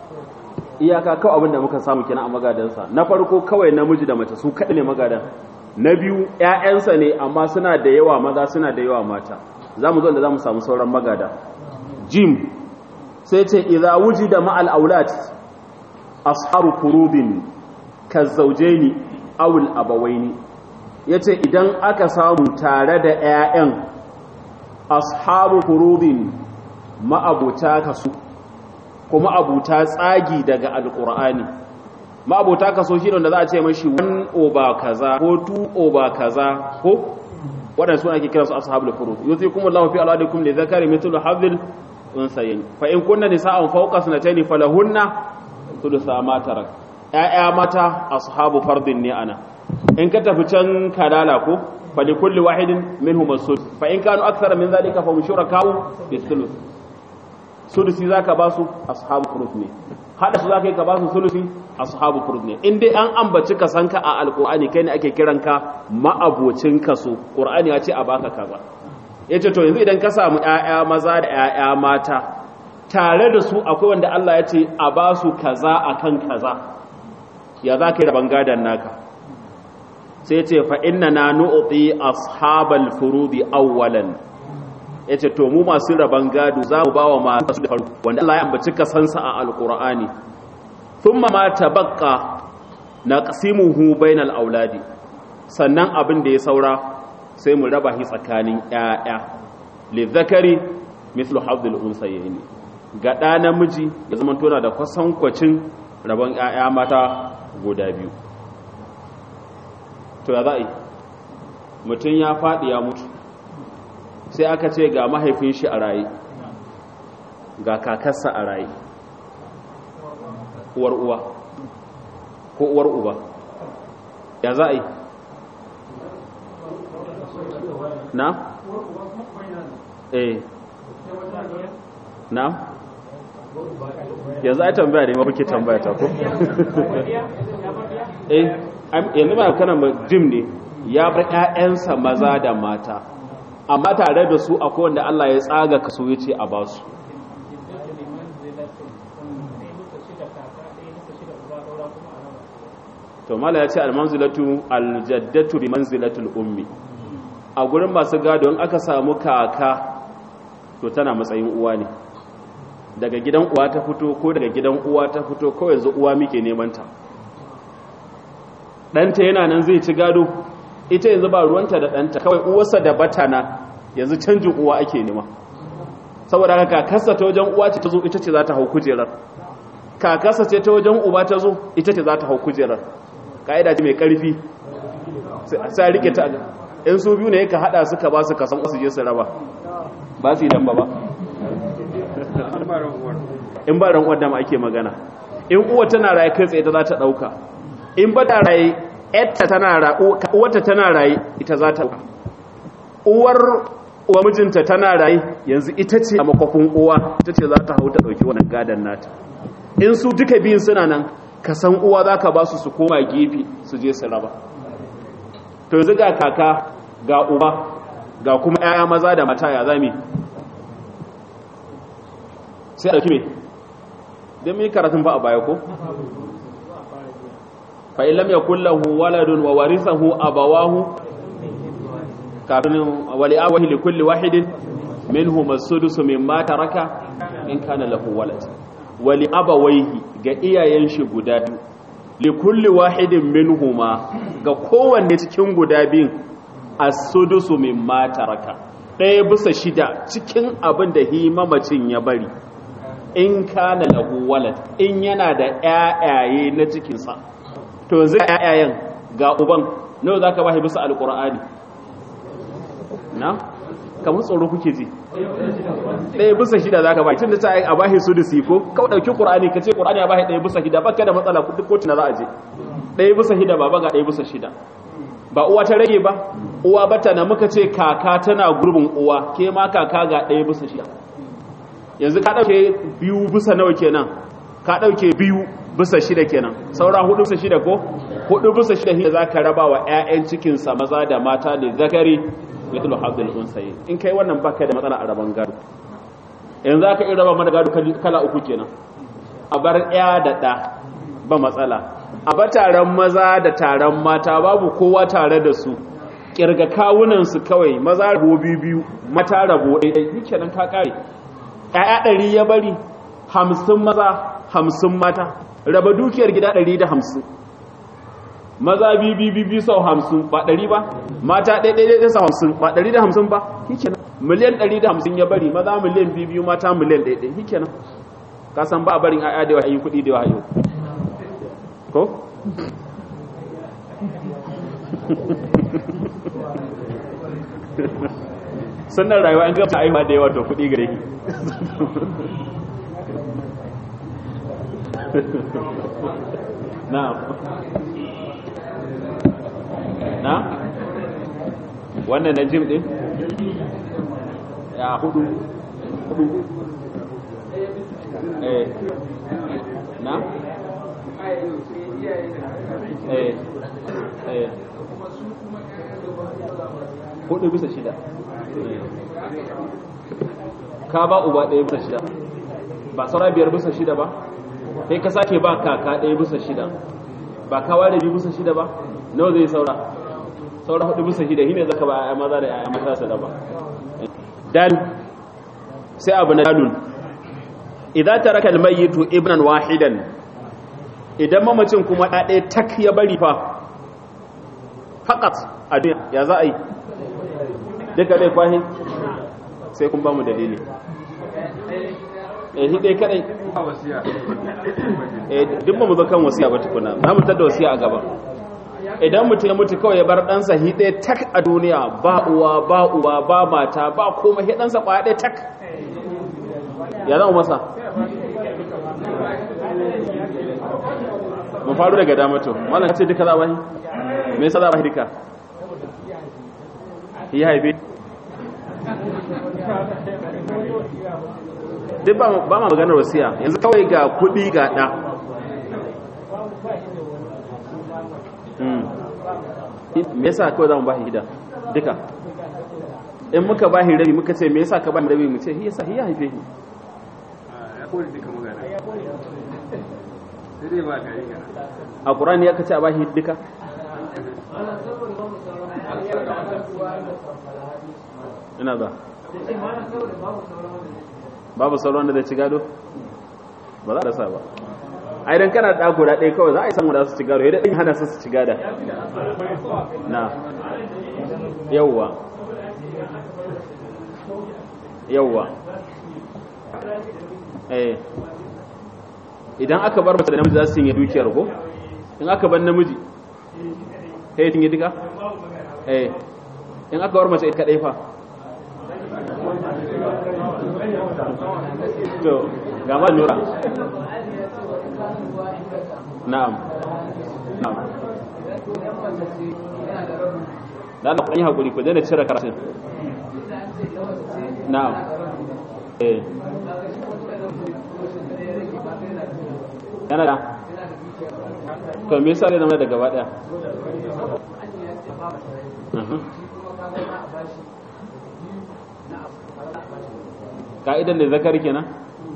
iyaka kawai abinda muka samu kina a magadansa na farko kawai namiji da mace su kaɗi ne magadan na biyu ƴaƴansa ne amma suna da yawa maza suna da yawa mata zamu zo da zamu samu sauran magada jim sai ce idza wujida ma'al aulad asharu furudin kazaujaini aw al abawaini yace idan aka samu tare da ƴaƴan ashabu furudin ma'abuta kasu kuma abuta tsagi daga alqur'ani ma'abuta kaso shi da za a ce mashi 1 over kaza ko 2 over kaza ko waɗanda suna ake kiransu ashabul furud yusikum Allahu fi auladikum li dhakari mithlu hadhil unsayin fa in kunna nisa'an fawqa sanatayn falahunna thulutha ma tarak ya'ya mata ashabu fardin ne ana in ka tafi can kadala ko fa li kulli wahidin minhum as-sud fa in kanu akthara min dhalika fa mushurakau bi thuluth sulusi zaka ba su ashabu furud ne hada su zaka yi ka ba su sulusi ashabu furud ne in dai an ambaci ka sanka a alqur'ani kai ne ake kiranka ma'abocin kaso qur'ani ya ce a baka kaza ya ce to yanzu idan ka samu ‘ya'ya maza da ‘ya'ya mata tare da su akwai wanda Allah ya ce a ba su kaza a kan kaza ya za ka yi rabon gadon naka sai ce fa'inna na nu'uɗi ashabal furudi awwalan ya ce to mu masu rabon gado za mu ba wa masu da faru wanda Allah ya ambaci kasansa a alƙur'ani sun ma ta baƙa na ƙasimuhu bainal auladi sannan abin da ya saura sai mu raba shi tsakanin ƴaƴa lizzakari mislu hadhil unsayyin ga ɗa namiji ya zama tona da kwasankwacin rabon ƴaƴa mata guda biyu to ya za'i mutum ya faɗi ya mutu sai aka ce ga mahaifin shi a raye ga kakarsa a raye uwar uwa ko uwar uba ya za'i na? eh na? yanzu ai tambaya ne mafi tambaya ta ko? eh yanzu ba kanan jim ne ya bar ƴaƴansa maza da mata amma tare da su akwai wanda Allah ya tsaga kaso ya ce a basu to mala ya ce almanzilatu aljaddatu bi manzilatul ummi a gurin masu gado in aka samu kaka to tana matsayin uwa ne daga gidan uwa ta fito ko daga gidan uwa ta fito ko yanzu uwa muke neman ta ɗanta yana nan zai ci gado ita yanzu ba ruwanta da ɗanta kawai uwarsa da batana yanzu canjin uwa ake nema saboda haka kakarsa ta wajen uwa ce ta zo ita ce za ta hau kujerar kakarsa ce ta wajen uba ta zo ita ce za ta hau kujerar ka'ida ce mai ƙarfi sai rike ta in su biyu ne ka hada suka ba su kasan wasu je su raba ba su yi damba ba in ba ran wadda ma ake magana in uwa tana raye kai tsaye ta za ta dauka in ba ta raye yatta tana raye uwarta tana raye ita za ta dauka uwar uwa mijinta tana raye yanzu ita ce a makwafin uwa ita ce za ta hau ta dauki wannan gadan nata in su duka biyun suna nan ka san uwa za ka ba su su koma gefe su je su raba to yanzu ga kaka ga uba ga kuma 'ya'ya maza da mata ya zami sai a ɗauki me don mai karatun ba a baya ko? fa'ilam ya kullahu waladun wa warisahu abawahu kafin wali awahi li kulli wahidin minhu masudusu min mata raka in kana lahu walad wali abawaihi ga iyayen shi guda biyu li kulli wahidin minhuma ga kowanne cikin guda biyun as-sudusu mimma taraka ɗaya bisa shida cikin abin da hi mamacin ya bari in kana lahu walad in yana da ƴaƴaye na cikin sa to yanzu ƴaƴayen ga uban nawa zaka bashi bisa alqur'ani na kamar tsoro kuke ji ɗaya bisa shida za ka ba tun da ta a bahi su da siko kawai ɗauki ƙur'ani ka ce ƙur'ani a bahi ɗaya bisa shida baka da matsala duk kotu na za a je ɗaya bisa shida ba ga ɗaya bisa shida ba uwa ta rage ba uwa bata na muka ce kaka tana gurbin uwa ke ma kaka ga ɗaya bisa shida yanzu ka ɗauke biyu bisa nawa kenan ka ɗauke biyu bisa shida kenan saura hudu bisa shida ko hudu bisa shida za ka raba wa 'ya'yan cikinsa maza da mata da zakari mithlu hadhil unsayi in kai wannan baka da matsala a raban gado yanzu aka iya raba mana gado kala uku kenan a bar ya da da ba matsala a ba taron maza da taron mata babu kowa tare da su kirga kawunansu kawai maza rabo biyu mata rabo ɗaiɗai yake nan ka ƙare ‘ya'ya ɗari ya bari hamsin maza hamsin mata raba dukiyar gida ɗari da hamsin maza biyu biyu sau hamsin ba ɗari ba mata ɗaiɗai ɗai sau hamsin ba ɗari da hamsin ba yake nan miliyan ɗari da hamsin ya bari maza miliyan biyu biyu mata miliyan ɗaiɗai yake nan ka san ba a barin ‘ya'ya da yawa yi kuɗi da yawa yau ko? sannan rayuwa an gaba aiwa da yawa to kudi gare ki na na wannan na jim din ya hudu hudu eh na eh eh hudu bisa shida ka ba uba ɗaya bisa shida ba saura biyar bisa shida ba kai ka sake ba kaka ɗaya bisa shida ba ka ware biyu bisa shida ba nawa zai saura saura hudu bisa shida shine zaka ba ayyan maza da ayyan mata su da ba dan sai abu na dalun idan taraka almayyitu ibnan wahidan idan mamacin kuma ɗaya tak ya bari fa faqat a duniya ya za a yi duka dai kwahi sai kun ba mu dalili eh shi dai kadai eh duk ba mu zo kan wasiya ba tukuna za mu tada wasiya a gaba idan mutum ya mutu kawai ya bar ɗansa hi ɗaya tak a duniya ba uwa ba uwa ba mata ba koma hi ɗansa ƙwaya ɗaya tak ya zama masa mu faru daga damato malam ce duka za a bahi me yasa za a bahi duka ya haife duk ba ma maganar wasiya yanzu kawai ga kudi ga ɗa me yasa kawai za mu bashi gida duka in muka bashi rabi muka ce me yasa ka bashi rabi mu ce hi yasa hi ya haife shi a ƙurani ya kace a bashi duka ina za babu sauran da zai ci gado ba za a rasa ba ai dan kana da guda ɗaya kawai za a yi samu da su ci gado yadda ɗin hana su su ci gada na yauwa yauwa eh idan aka bar mace da namiji za su yi dukiyar ko in aka bar namiji sai yi duka eh in aka bar mace ita kaɗai fa to ga ma nura na'am na'am da na yi hakuri ku daina cire karatun na'am eh yana da to me yasa ne zama da gaba daya ka'idan da zakari kenan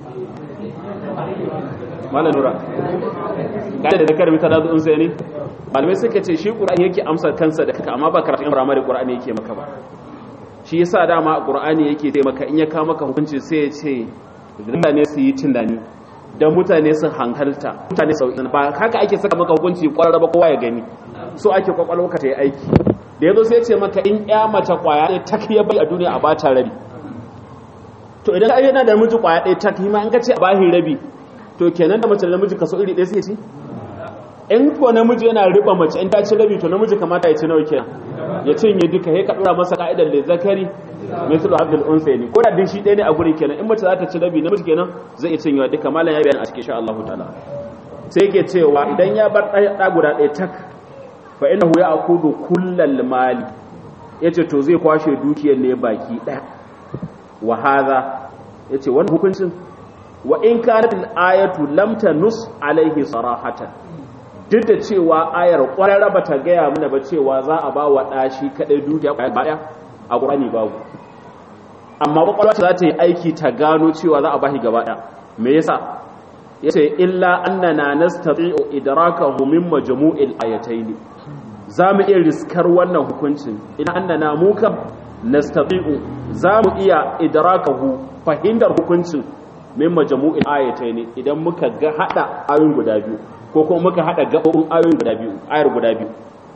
malam nura ka'idan da zakari mita da zuun sai ne malamai suka ce shi ƙura'ani yake amsa kansa da kaka amma ba karatun firamare ƙura'ani yake maka ba shi yasa dama ƙura'ani yake sai maka in ya kawo maka hukunci sai ya ce mutane su yi tunani don mutane su hankalta mutane su ba haka ake saka maka hukunci ƙwararra ba kowa ya gani so ake kwakwalwa ka ta yi aiki da ya zo sai ce maka in ya mace ƙwaya ne ta ya bai a duniya a bata rabi to idan ai yana da miji kwaya ɗaya ta kima in ka ce a bahi rabi to kenan da mace da namiji kaso iri ɗaya sai ci in ko namiji yana riba mace in ta ci rabi to namiji kamata ya ci nawa kenan ya cinye duka sai ka dora masa ka'idar da zakari mithlu abdul unsayni ko da din shi ɗaya ne a guri kenan in mace za ta ci rabi namiji kenan zai iya cinyewa duka malam ya bayani a cikin insha Allah ta'ala sai yake cewa idan ya bar ɗaya guda ɗaya tak fa innahu ya'khudhu kullal mali yace to zai kwashe dukiyar ne baki ɗaya wa hadha yace wannan hukuncin wa in kanat al-ayatu lam tanus alaihi sarahatan duk da cewa ayar kwararra bata gaya mana ba cewa za a ba wa dashi kadai dukiya baya a Qur'ani babu amma kwakwalwa za ta yi aiki ta gano cewa za a bashi gaba daya me yasa yace illa annana nastati'u idrakahu min majmu'il ayatayn zamu iya riskar wannan hukuncin illa annana mu kam nastati'u zamu iya idrakahu fahimtar hukuncin min majmu'il ayatayn idan muka ga hada ayoyin guda biyu ko kuma muka hada gabobin ayoyin guda biyu ayar guda biyu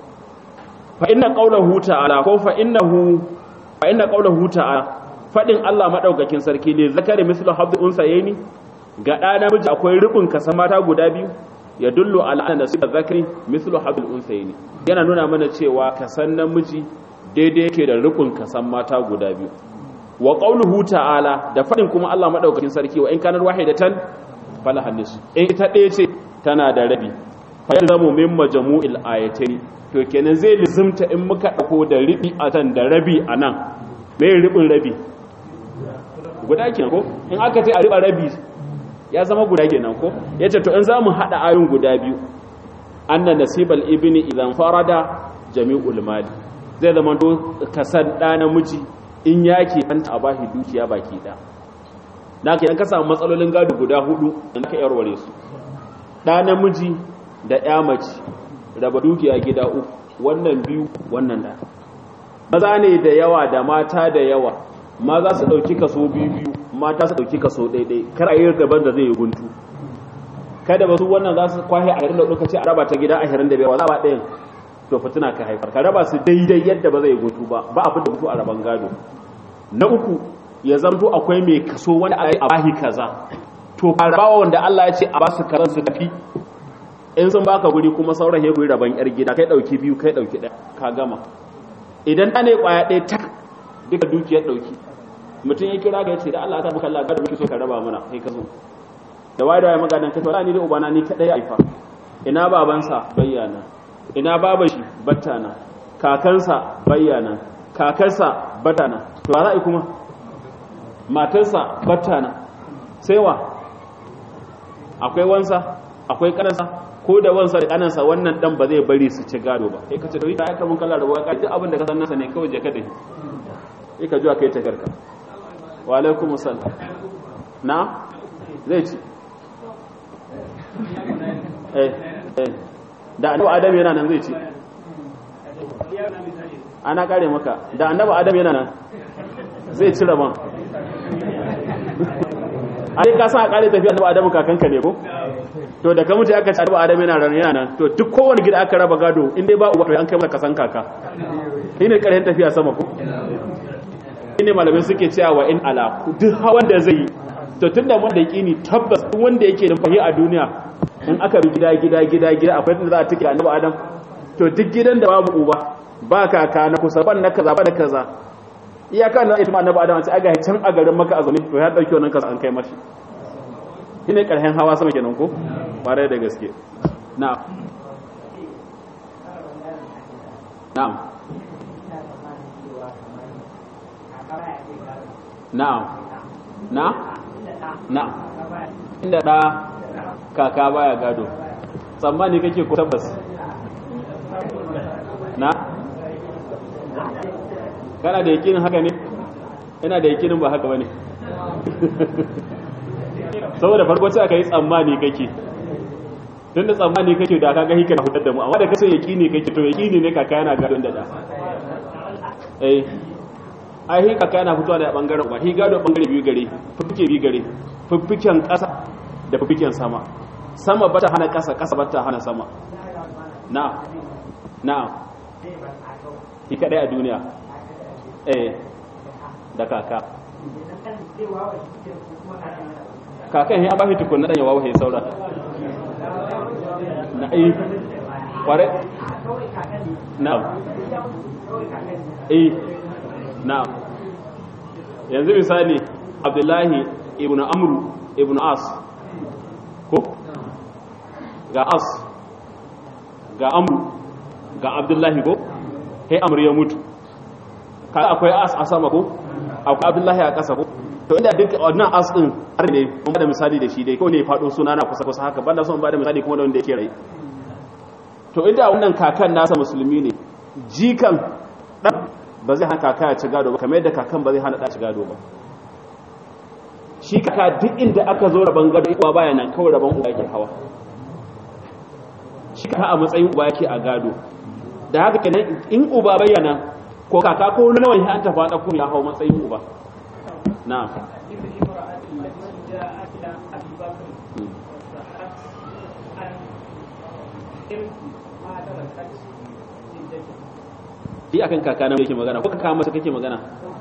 fa inna qawlahu ta'ala ko fa innahu fa inna qawlahu ta'ala fadin Allah madaukakin sarki ne zakari mislu habdi unsayni ga ɗa namiji akwai rubin kasan mata guda biyu ya dullu ala anna nasiba zakari mislu habdi unsayni yana nuna mana cewa kasan namiji daidai yake da rubin kasan mata guda biyu wa qawluhu ta'ala da fadin kuma Allah madaukakin sarki wa in kanar wahidatan falahan nisu in ita ɗaya ce tana da rabi fa yalzamu min majmu'il ayatayn to kenan zai lizimta in muka dauko da ribi a tan da rabi a nan me ribin rabi guda kenan ko in aka ce a riba rabi ya zama guda kenan ko yace to in zamu hada ayoyin guda biyu anna nasibal ibni idan farada jami'ul mali zai zama to kasan da namiji in yake kanta a bashi dukiya baki da na kenan ka samu matsalolin gado guda hudu in ka yarware su da namiji da ya mace raba dukiya gida uku wannan biyu wannan da maza ne da yawa da mata da yawa maza su dauki kaso biyu biyu mata su dauki kaso daidai kar a yi gaban da zai yi guntu kada ba su wannan za su kwahe a yarin da lokaci a raba ta gida ashirin da biyar wa za ba ɗayan to fitina ka haifar ka raba su daidai yadda ba zai guntu ba ba abin da mutu a raban gado na uku ya zamto akwai mai kaso wani a bahi kaza to rabawa wanda Allah ya ce a basu karan su tafi in sun baka guri kuma sauran ya guri raban yar gida kai dauki biyu kai dauki ɗaya ka gama idan ɗa ne kwaya ɗaya tak duka dukiyar dauki mutum ya kira ga ya ce da Allah ta maka Allah gado muke so ka raba mana kai ka zo da waye da waye magadan kai wala ni da ubana ni kadai ya haifa ina babansa bayyana ina baban shi battana kakansa bayyana kakarsa battana to za a yi kuma matarsa battana sai wa akwai wansa akwai kanansa ko da wansa da kanansa wannan dan ba zai bari su ci gado ba sai ka ce dai kai kamun kallon rabuwa ka duk abin da ka san nasa ne kawai je ka dai sai ka zuwa kai ta garka wa alaikum assalam na zai ci eh eh da annabi adam yana nan zai ci ana kare maka da annabi adam yana nan zai ci rabon ai ka san a kare tafiya annabi adam kakanka ne ko to da ka mutu aka ci annabi adam yana nan yana nan to duk kowane gida aka raba gado in dai ba uba to an kai maka kasan kaka shine karshen tafiya sama ko shine malamai suke cewa wa in ala duk hawan da zai yi to tunda wanda yake ni tabbas duk wanda yake da fahi a duniya in aka bi gida gida gida gida akwai da za a tike annabi adam to duk gidan da babu uba ba kaka na kusa ban na kaza ba da kaza iyaka na ita ma annabi adam sai aga can a garin maka azumi to ya dauki wannan kaza an kai mashi shine karhen hawa sama kenan ko bare da gaske na'am na'am na'am na na inda da kaka baya gado tsammani kake ko tabbas na kana da yakinin haka ne ina da yakinin ba haka bane saboda farko sai aka yi tsammani kake tun da tsammani kake da kaga hika na hudar da mu amma da kace yakini kake to yakini ne kaka yana gadon da da eh ai hi kaka yana fitowa da bangaren ba hi gado bangare biyu gare fuffuke biyu gare fuffuken ƙasa da fuffuken sama sama bata hana ƙasa ƙasa bata hana sama na na hi kadai a duniya eh da kaka kakan ya ba shi tukunna dan ya wawo ya saura na eh kware na eh na yanzu misali abdullahi ibn amru ibn as ko ga as ga amru ga abdullahi ko kai amru ya mutu kada akwai as a sama ko akwai abdullahi a ƙasa ko to inda duk wannan as din har ne mun bada misali da shi dai ko ne fado suna na kusa kusa haka banda son bada misali kuma da wanda yake rai to inda wannan kakan nasa musulmi ne jikan dan ba zai hana kaka ya ci gado ba kamar yadda kakan ba zai hana da ci gado ba shi kaka duk inda aka zo rabon gado uwa baya nan kawai rabon uba yake hawa shi kaka a matsayin uba yake a gado da haka kenan in uba bayyana ko kaka ko nawa ya an tafa ɗauko ya hau matsayin uba na Yi akan kaka na yake magana ko kaka masa kake magana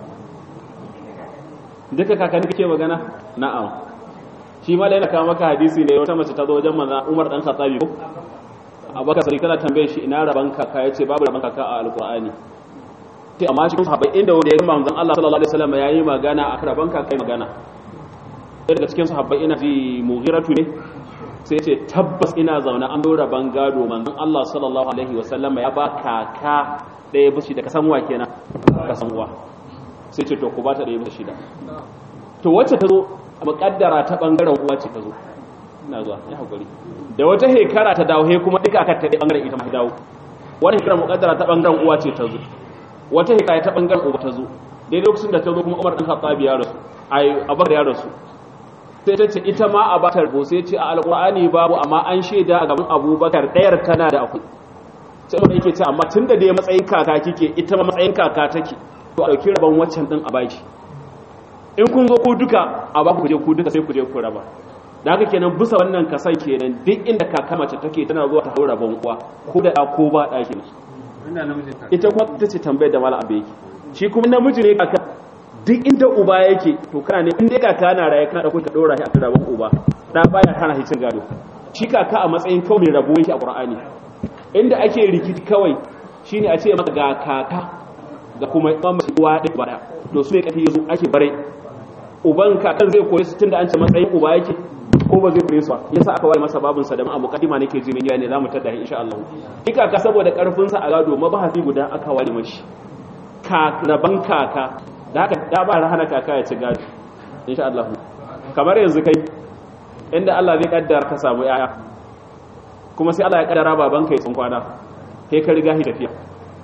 duka kakanni kake magana na'am shi ma yana kawo maka hadisi ne wata mace ta zo wajen manzo Umar dan Khattabi ko Abubakar sai kana tambaye shi ina raban kaka yace babu raban kaka a alqur'ani sai amma shi sahabbai inda wanda ya ga manzon Allah sallallahu alaihi wasallam yayi magana a raban kaka magana sai daga cikin sahabbai ina ji mughiratu ne sai ce tabbas ina zaune an dora bangado manzon Allah sallallahu alaihi wasallam ya ba kaka ɗaya bishi da kasanwa kenan kasanwa sai ce to ku ba ta ɗaya bishi shida to wacce ta zo muƙaddara ta ɓangaren uwa ce ta zo ina zuwa ya haƙuri da wata hekara ta dawo he kuma duka aka ta ɗaya ɓangaren ita ma dawo wani hekara muƙaddara ta ɓangaren uwa ce ta zo wata hekara ta ɓangaren uba ta zo daidai lokacin da ta zo kuma umar ɗan khattabi ya rasu ai abar ya rasu sai ta ce ita ma a batar bo sai ce a alƙur'ani babu amma an shaida a gaban abubakar ɗayar tana da akwai sai wanda yake ce amma tun da dai matsayin kaka kike ita ma matsayin kaka take to a ɗauki rabon waccan ɗin a baki in kun zo ku duka a ba ku je ku duka sai ku je ku raba da haka kenan bisa wannan kasan kenan duk inda kaka mace take tana zuwa ta hau rabon uwa ko da ɗa ko ba ɗa kenan ita kuma ita ce tambayar da mala abu yake shi kuma namiji ne kaka duk inda uba yake to kana ne inda kaka na raye kana ɗauko ka ɗora shi a kan rabon uba ɗa baya kana shi cin gado shi kaka a matsayin kawai mai rabo yake a ƙur'ani inda ake rikici kawai shine a ce maka ga kaka ga kuma mamaci uwa ɗaya ba to su ne ƙafi yazo ake bare uban kakan zai koyi su tunda an ce matsayin uba yake ko ba zai koyi su ba yasa aka ware masa babun sa da ma muqaddima nake ji min ne zamu tada insha Allah kika ka saboda karfin sa a gado mabahasi guda aka ware mashi ka raban kaka da haka da ba hana kaka ya ci gado insha Allah kamar yanzu kai inda Allah zai kaddara ka samu yaya kuma sai Allah ya kaddara babanka ya kwana kai ka riga shi tafiya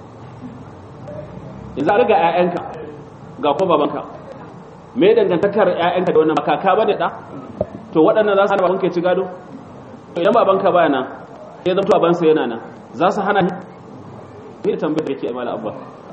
yanzu a riga ƴaƴanka ga kuma babanka me dangantakar ƴaƴanka da wannan makaka bane da to waɗannan za su hana babanka ya ci gado to idan babanka baya nan sai zama babansa yana nan za su hana shi ne tambayar da yake amala abba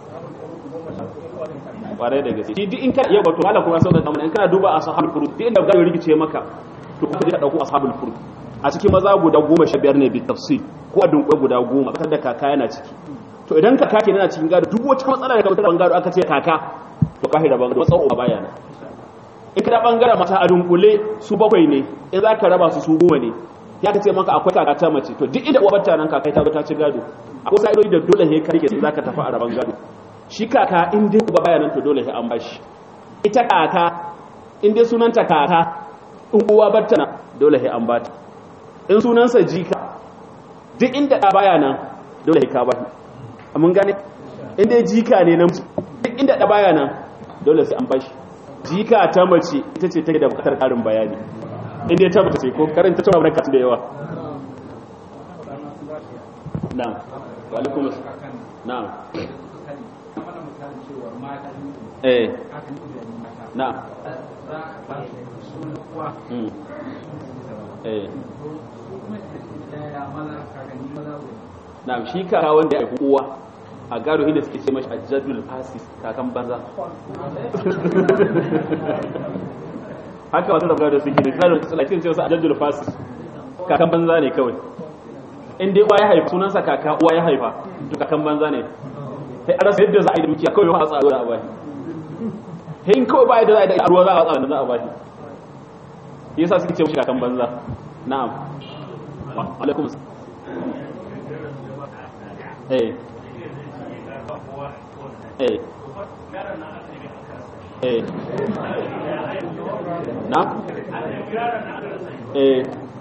kwarai da gaske shi duk in ka yau wato mala kuma sau da in kana duba ashabul furud duk inda gado rigice maka to kuma ka dauko ashabul furud a cikin maza guda goma sha biyar ne bi tafsir ko a dunkule guda goma kasar da kaka yana ciki to idan kaka ke yana cikin gado duk wata matsala da ka mutar gado aka ce kaka to kahi da bangaro matsawo ba baya in ka da bangaren mata a dunkule su bakwai ne in za ka raba su su goma ne ya ka ce maka akwai kaka ta mace to duk inda uwa bata nan kaka ta ta ci gado akwai sa'idoyi da dole he karke za ka tafi a raban gado shi kaka in dai uba baya nan to dole he an bashi ita kaka in dai sunanta kaka in uwa bata nan dole he an bata in sunansa jika duk inda ɗa baya nan dole ka ba shi mun gane inda jika ne na duk inda ɗa baya nan dole sai an bashi jika ta mace ita ce take da bukatar ƙarin bayani inda ta mace ko karanta ta barka da yawa na'am wa alaikum na'am eh na'am eh na shi kaka wanda ya uwa a gado inda suke ce mashi ajadul fasis kakan banza haka wasu da gado suke da tsarin tsalakin ce wasu ajadul fasis kakan banza ne kawai inda uwa ya haifa sunansa kaka uwa ya haifa to kakan banza ne sai an rasa yadda za a yi da dukiya kawai a tsaro da a bashi sai in kawai ba yadda za a yi da ruwa za a tsaro da za a bashi yasa suke ce mashi kakan banza na'am alaikum eh eh eh na eh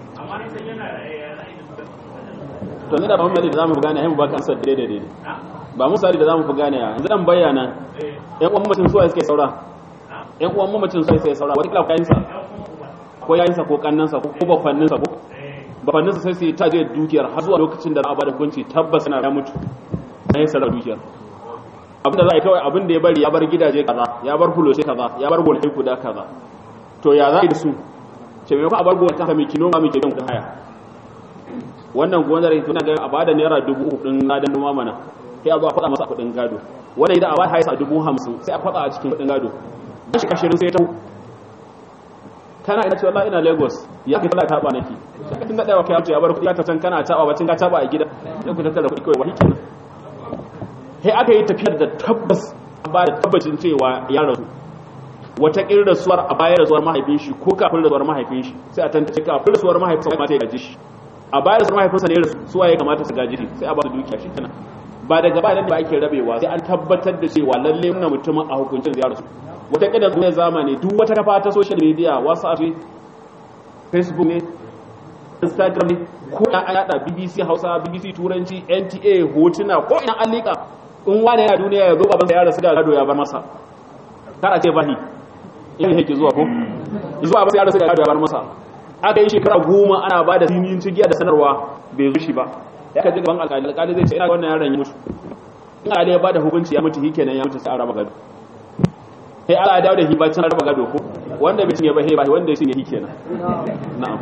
to ne da ba mu da zamu gane ai mu baka ansar daidai daidai ba mu sari da zamu fi gane yanzu dan bayyana ƴan uwan mutum suwaye suke saura ƴan uwan mutum suwaye suke saura wata kila kayansa ko yayinsa ko kannansa ko bafanninsa ko bafanninsa sai su yi taje dukiyar har zuwa lokacin da za a bada hukunci tabbas yana ya mutu na yin sarar dukiyar abin da za a yi kawai abin da ya bari ya bar gidaje kaza ya bar fuloshe kaza ya bar golfai guda kaza to ya za a yi da su ce maimakon a bar gonar ta mai kinoma mai kebin kudin haya wannan gonar tana ga a bada naira dubu uku din ladan noma mana sai a zo a faɗa masa kudin gado wannan idan a ba haisa dubu hamsin sai a faɗa a cikin kudin gado dan shi kashirin sai ta kana ina cewa ina lagos ya kai tana taɓa nake tun da ɗaya kai ya bar kuɗi ta can kana taɓa bacin ka taɓa a gida sai ku tattara kuɗi kawai wani kenan sai aka yi tafiyar da tabbas ba da tabbacin cewa ya rasu wata ƙin rasuwar a bayan rasuwar mahaifin shi ko kafin rasuwar mahaifin shi sai a tantance kafin rasuwar mahaifin sa kamata ya gaji shi a bayan rasuwar mahaifinsa ne rasu suwa ya kamata su gaji shi sai a ba su dukiya shi kana ba daga ba nan da ake rabewa sai an tabbatar da cewa lalle muna mutumin a hukuncin ya rasu wata ƙin zuwa zamani duk wata kafa ta social media whatsapp ne facebook ne instagram ne ko ya yada bbc hausa bbc turanci nta hotuna ko ina an liƙa in wani yana duniya ya zo babansa ya rasu da gado ya bar masa kar a ce bahi in yake zuwa ko zuwa ba sai ya rasu da gado ya bar masa aka yi shekara goma ana ba da sinin cigiya da sanarwa bai zo shi ba ya ka ji gaban alƙali alƙali zai ce ina wannan yaron ya mutu in alƙali ya ba da hukunci ya mutu kenan ya mutu sai a raba gado sai Allah ya dawo da hibacin raba gado ko wanda bai cinye ba he ba wanda ya cinye kenan na'am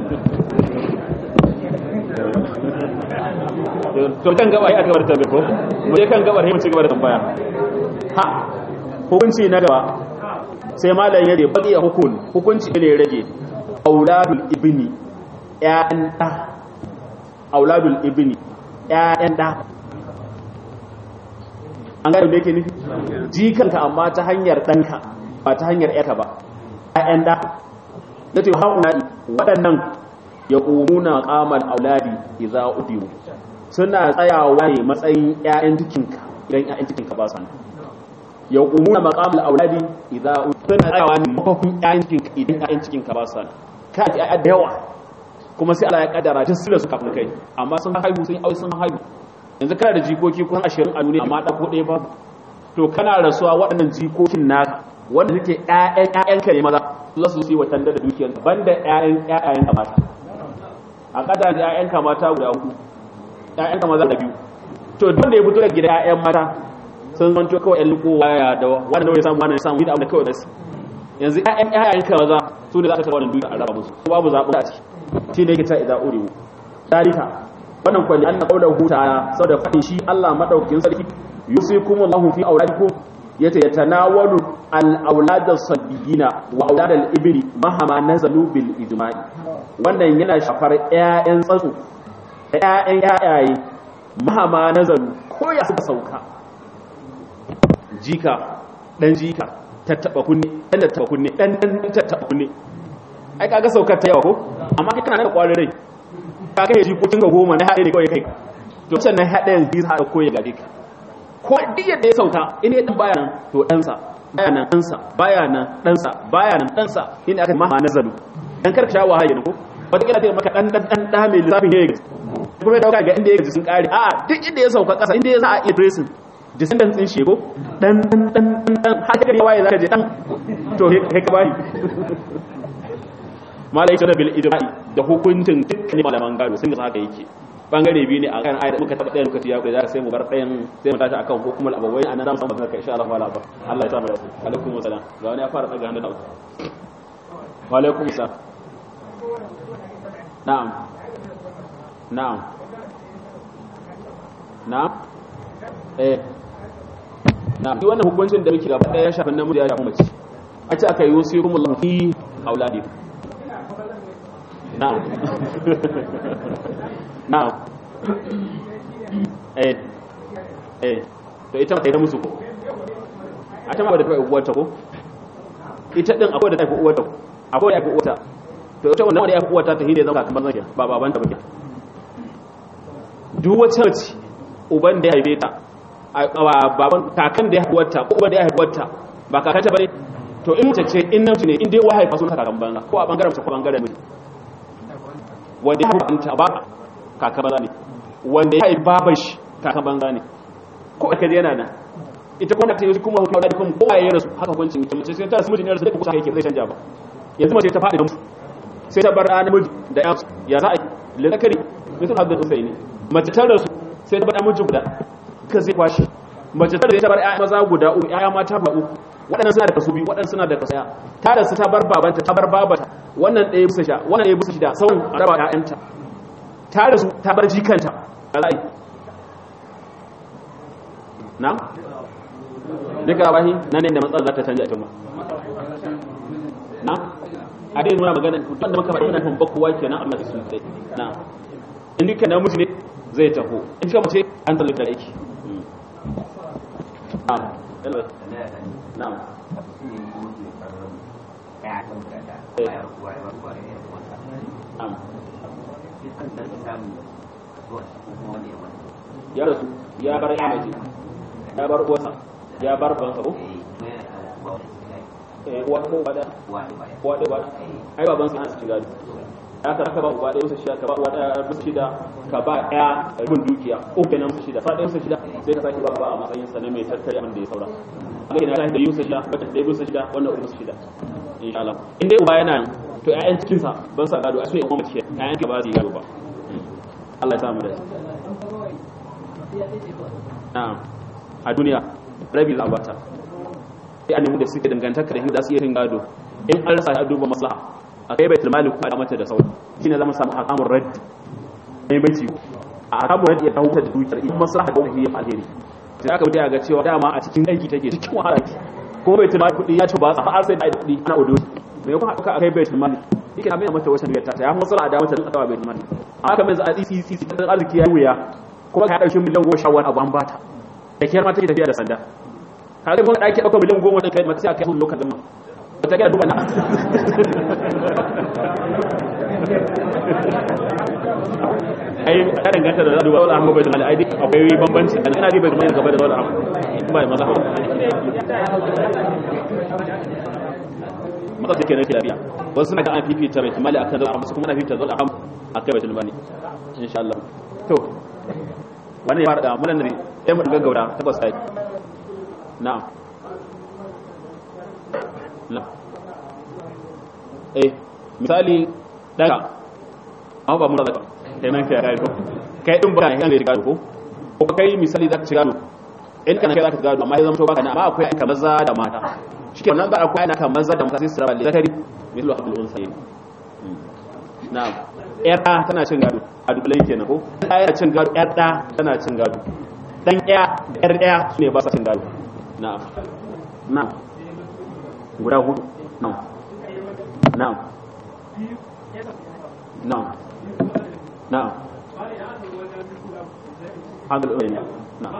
to kan gaba ya gabar tambaye ko mu je kan gabar mu ci gaba da tambaya ha hukunci na gaba sai malam ya ce baki ya hukun hukunci ne rage auladul ibni ƴaƴan da auladul ibni ƴaƴan da an gane me yake nufi jikanka amma ta hanyar danka ba ta hanyar ƴaka ba ƴaƴan da yace hauna waɗannan ya ƙumuna ƙamar auladi idza udiru suna tsayawa ne matsayin ƴaƴan jikinka idan ƴaƴan jikinka ba sa ya ƙumuna maƙamar auladi idza udiru suna tsayawa ne mafafin ƴaƴan jikinka idan ƴaƴan jikinka ba sa ka ji ƴaƴa da yawa kuma sai Allah ya kaddara duk su da su kafin kai amma sun haihu sun yi sun haihu yanzu kana da jikoki kun ashirin a duniya amma ɗako ɗaya ba to kana rasuwa waɗannan jikokin naka wanda suke ƴaƴan ƴaƴanka ne maza su za su yi watan da dukiyarka banda ƴaƴan ƴaƴanka mata a kada da ƴaƴanka mata guda hudu ƴaƴanka maza da biyu to duk da ya fito da gida ƴaƴan mata sun zanto kawai ƴan liko waya da wanda ya samu wannan ya samu da abin da kawai da su yanzu ƴaƴan ƴaƴanka maza su ne za ka taɓa wannan dukiya a raba musu ko babu zaɓi a ciki shi ne ke ta idza uriwu dalika wannan kwalli an qaulahu ta'ala saboda fadin shi Allah madaukakin sarki yusikumullahu fi auladikum yace yatanawalu al-aulad as-sabiyina wa aulad al-ibri mahama nazalu bil ijma'i wannan yana shafar ƴaƴan tsatsu ƴaƴan ƴaƴaye mahama nazalu ko ya suka sauka jika dan jika tattaba kunne dan tattaba kunne dan dan tattaba kunne ai kaga saukar ta yawa ko amma kai kana da kwarin rai ka kai jikokin ga goma na haɗe ne kawai kai to sannan haɗe yanzu za a ko ya gare ka ko duk yadda ya sauka in ya dan baya nan to ɗansa baya nan ɗansa baya nan ɗansa baya nan ɗansa in aka maha nazaru dan karka sha wahayi ne ko wata kila ta maka dan dan dan da mai lissafin ya gaji kuma ya dauka ga inda ya gaji sun kare a duk inda ya sauka ƙasa inda ya za a iya tracing descendants din shi ko dan dan dan dan haka ya waye zaka je dan to he ka bari malai da bil ijma'i da hukuncin dukkan malaman gado sun ga haka yake bangare biyu ne a kan ayat muka taba ɗaya lokaci ya kai za sai mu bar ɗayan sai mu tashi akan hukumul abawai anan zamu samu barka insha Allah wala ba Allah ya samu alaikum assalam ga wani ya fara daga hannun da wa alaikum assalam na'am na'am na'am eh na'am duk wannan hukuncin da muke gaba ɗaya ya shafi namiji ya shafi mace a ce aka yi yusikumullahu fi auladikum na'am na'am eh eh to ita ta yi musu ko a ta ma da ta uwarta ko ita din akwai da ta fi uwarta akwai da ta fi uwarta to ita wannan wanda ya fi uwarta ta hide zama kamar zaki ba baban ta ba duk wacce mace uban da ya haife ta baban kakan da ya haifi uwarta ko uban da ya haifi uwarta ba kakanta bane to in mace ce in namiji ne in dai wahaifa sun kakan banza ko a bangaren mace ko bangaren miji wanda ya haifanta ba kaka banza ne wanda ya haifa baban shi kaka banza ne ko aka yana nan ita kuma ta yi kuma hukumar da kuma kowa ya rasu haka hukuncin ita mace sai ta su mutum ya rasu da kusa yake zai canja ba yanzu mace ta faɗi da mutu sai ta bar ɗan miji da ya ya za a yi lalakari mutum haɗu da tsaye ne mace ta rasu sai ta bar ɗan miji guda ka zai kwashi mace ta da ta bar ƴaƴa maza guda uku ƴaƴa mata ba uku waɗannan suna da kaso biyu waɗannan suna da kaso ɗaya ta da su ta bar babanta ta bar babata wannan ɗaya bisa sha wannan ɗaya bisa shida sauran raba ƴaƴanta ta da su ta bar jikanta alai na duka rabahi nan ne da matsalar za ta canja a cikin na a dai nuna magana wanda muka faɗi yana kan bakowa kenan amma su sai na in duka namiji ne zai taho in ka mace an tsalle da aiki na'am na'am na'am ya rasu ya bar ya mace ya bar uwarsa ya bar bansa ko eh uwa ko bada uwa da bada ai baban sa su shiga ya ka ka ba uwa da shida ka ba uwa da bisa shida ka ba ya rubun dukiya ko kenan su shida fa da su shida sai ka saki babba a matsayin sa na mai tattare abin da ya saura ga ina da yusa shida ba da yusa shida wannan uwa shida insha Allah in dai uba yana to ƴaƴan cikin sa ban sa gado a sai uwa mace ƴaƴan ka ba su yi gado ba Allah ya samu da na'am a duniya rabi za a bata sai a nemi da suke dangantaka da za su iya yin gado in an rasa a duba maslaha a kai baitul malik ko a mata da sauri shine zama samu hakamun raddi mai bai ciwo a hakamun raddi ya kawo ta da dukiyar in maslaha da wani ya alheri sai aka mutu ga cewa dama a cikin aiki take cikin wahala ki ko baitul malik kudi ya ci ba har sai da kudi ana odo me kuma aka akai baitul malik yake abin mata wata dukiyar ta ya maslaha da mata da baitul malik haka mai za a tsisi tsisi da arziki ya wuya kuma ka dauki miliyan goma sha wani abu an bata da kiyar ma take tafiya da sanda kaga kuma daki dauka miliyan goma da kai mata sai aka yi lokacin ma ta ga duba na ai ka danganta da duba wala amma bai da ai duk akwai bambanci dan ina riba mai gaba da wala amma ba maza mata take nake lafiya wasu suna ga an fifita bai mali akan zalla amma su kuma na fifita zalla amma akai bai mali insha Allah to wannan ya fara da mulan ne sai mu gaggaura tabbas sai na'am na eh misali daga amma ba mu da kai nan kai ko kai din ba kan da gado ko ko kai misali zaka ci gado in kana kai zaka gado amma ya zama to baka na amma akwai aika maza da mata shike wannan ba akwai aika maza da mata sai su raba li zakari mislu abdul unsayi na'am yar da tana cin gado a dubulan kenan ko ta yana cin gado yar da tana cin gado dan ɗaya yar ɗaya sune ba sa cin gado na'am na'am guda hudu na'am na'am na'am na'am hadal ulama na'am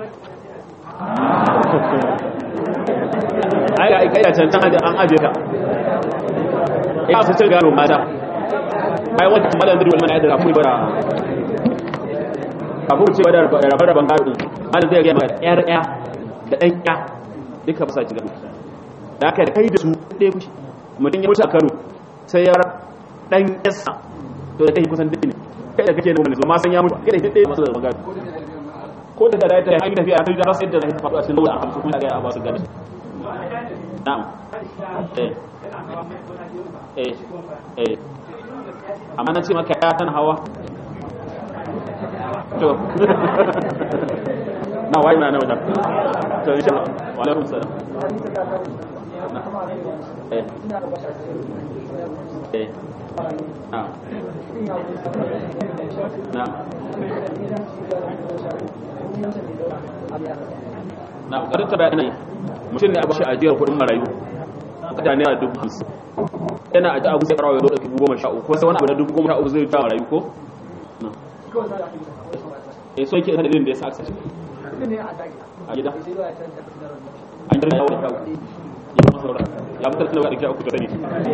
ai ai kai can can an aje ka ya su cin gado mata ai wata malam dirwal mana da rafu bara kafin ce da rabar raban gado malam zai ga maka yar ya da dan ya duka ba sa ci gado da aka da kai da su ɗaya kushi mutum ya mutu a kano sai ya dan yasa to da kai kusan duk ne kai da kake nuna ne ma san ya mutu kai da ɗaya masu da gado ko da da ta yi hanyar tafiya ta yi rasa yadda zai faɗo a cikin lura a hamsin kuma ga ya ba su gado na'am eh eh eh amma na ce maka ya tana hawa to na wayi na na wajen to insha Allah wa alaikum salam eh eh na na na ƙarar ta bayanai mutum ne a bashi ajiyar kuɗin marayu kada ne a dubu hamsin yana aji abu sai karawa ya ɗauki dubu goma sha uku ko sai wani abu da dubu goma sha uku zai jawo marayu ko eh so yake da dalilin da ya sa aka sace a gida an jirga yawo da kawo ya masa saura ya fitar da wadda uku da sani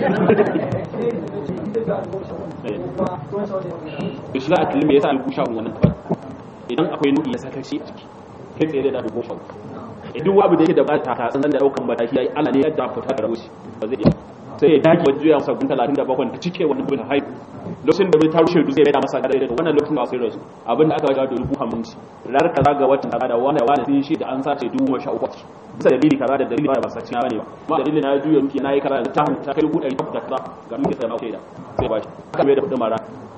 ya shiga a kilimi ya sa alku sha wannan tabar idan akwai nuɗi ya saka shi a ciki kai tsaye da dubu sha uku duk wabu da yake da bata ta san da daukan mataki yayi Allah ne ya da fita da rabushi ba zai iya sai ya dage wajen juya masa gun 37 da cike wannan bin haihu lokacin da bai ta rushe dutse bai da masa gada da wannan lokacin da sai rasu abin da aka ga da dubu hamsin rar kaza ga watan kaza da wanda wani sun shi da an sace dubu sha uku bisa dalili kaza da dalili ba sace na bane ba ma dalili na juya miki nayi kaza da ta ta kai dubu ɗari da kaza ga miki sai na kai da sai ba shi aka bai da kudin mara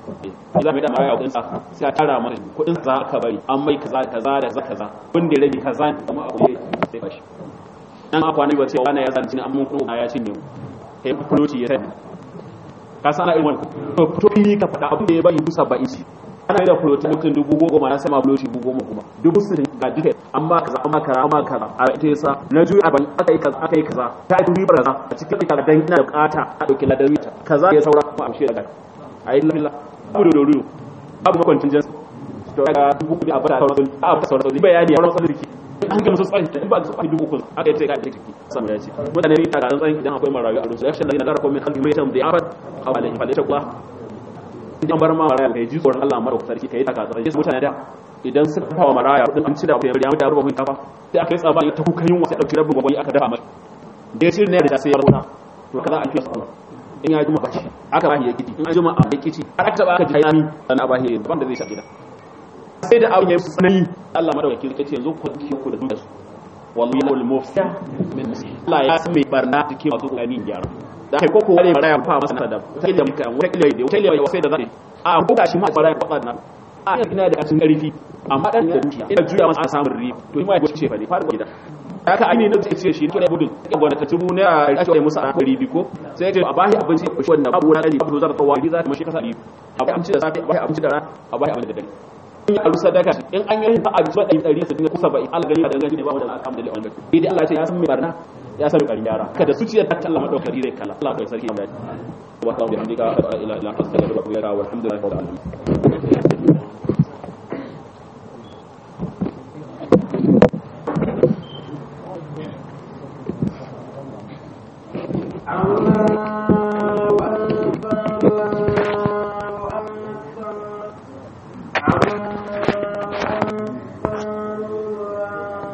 za mu da maraya kudin sa sai a tara masa kudin za ka bari an mai kaza kaza da kaza kaza kun da rabi kaza ne kuma abu ne sai bashi dan akwa ne ba ce wani ya zanci ne amma kuma ya cinye mu kai fuloti ya sai ka san ana irin wannan to fito fili ka faɗa abin da ya bari dusa ba ishi ana yi da fuloti mutum dubu goma na sama fuloti dubu goma kuma dubu sittin ga duka an ba kaza an ba kaza an ba kaza a ita yasa na juyi ban aka yi kaza aka yi kaza ta yi ribar kaza a cikin kaza dan ina da bukata a dauki ladan ta kaza ya saura kuma amshe daga ayi lalla abu da doriyo abu makwancin jinsi to daga dubu kudi a bada sauran a bada sauran bayani a wurin sadriki an ga musu tsari in ba su tsari dubu kun aka yi ce ga jiki sama ya ce mutane ne daga tsarin idan akwai marayu a rusu yakshin da yana gara komai kalbi mai tam da ya fad a wale fa da kuwa idan bar ma maraya kai ji tsoron Allah mara sarki kai taka tsarin mutane da idan suka kawo maraya kudin an ci da ya mutu ruba mun kafa sai aka yi tsaba ta kuka yin wasa dauki rabin gwagwai aka dafa mai da ya ci ne da sai ya rona to kaza a fiye in ya juma bashi aka bashi ya kici in an juma a ya kici har aka taba aka ji hayani sannan a bashi ban da zai sha gida sai da abin ya yi tsanani Allah madaukaki ya ce yanzu ku ki ku da dukkan su wallahi wal mufsida min nasi Allah ya san mai barna take masu kokarin gyara da kai koko wale maraya fa masa da ta da muka wata kila da wata kila sai da zai a ko gashi ma maraya fa na a ina da kasin karfi amma dan da dukiya ina juya masa samun riba to ima ya ce fa ne fara gida haka aini na zai ce shi ne budun ke gwada ta tubu ne a ake musu a ribi ko sai ya ce a bashi abinci shi wannan babu wani babu zara tsawa za ta mashi kasa ribi a bashi abinci da safe a bashi abinci da rana a bashi abinci da dare in ya rusa daga in an yi ba a zuwa ɗari ɗari su dinga kusa ba al gani da gani ne ba wanda alhamdulillah wannan idan Allah ya ce ya san mai barna ya san ƙarin yara kada zuciyar ta Allah madaukari zai kalla Allah kai sarki ya mai wa ta'ala bi hamdika ila ila astaghfiruka wa atubu ilaik walhamdulillahi rabbil alamin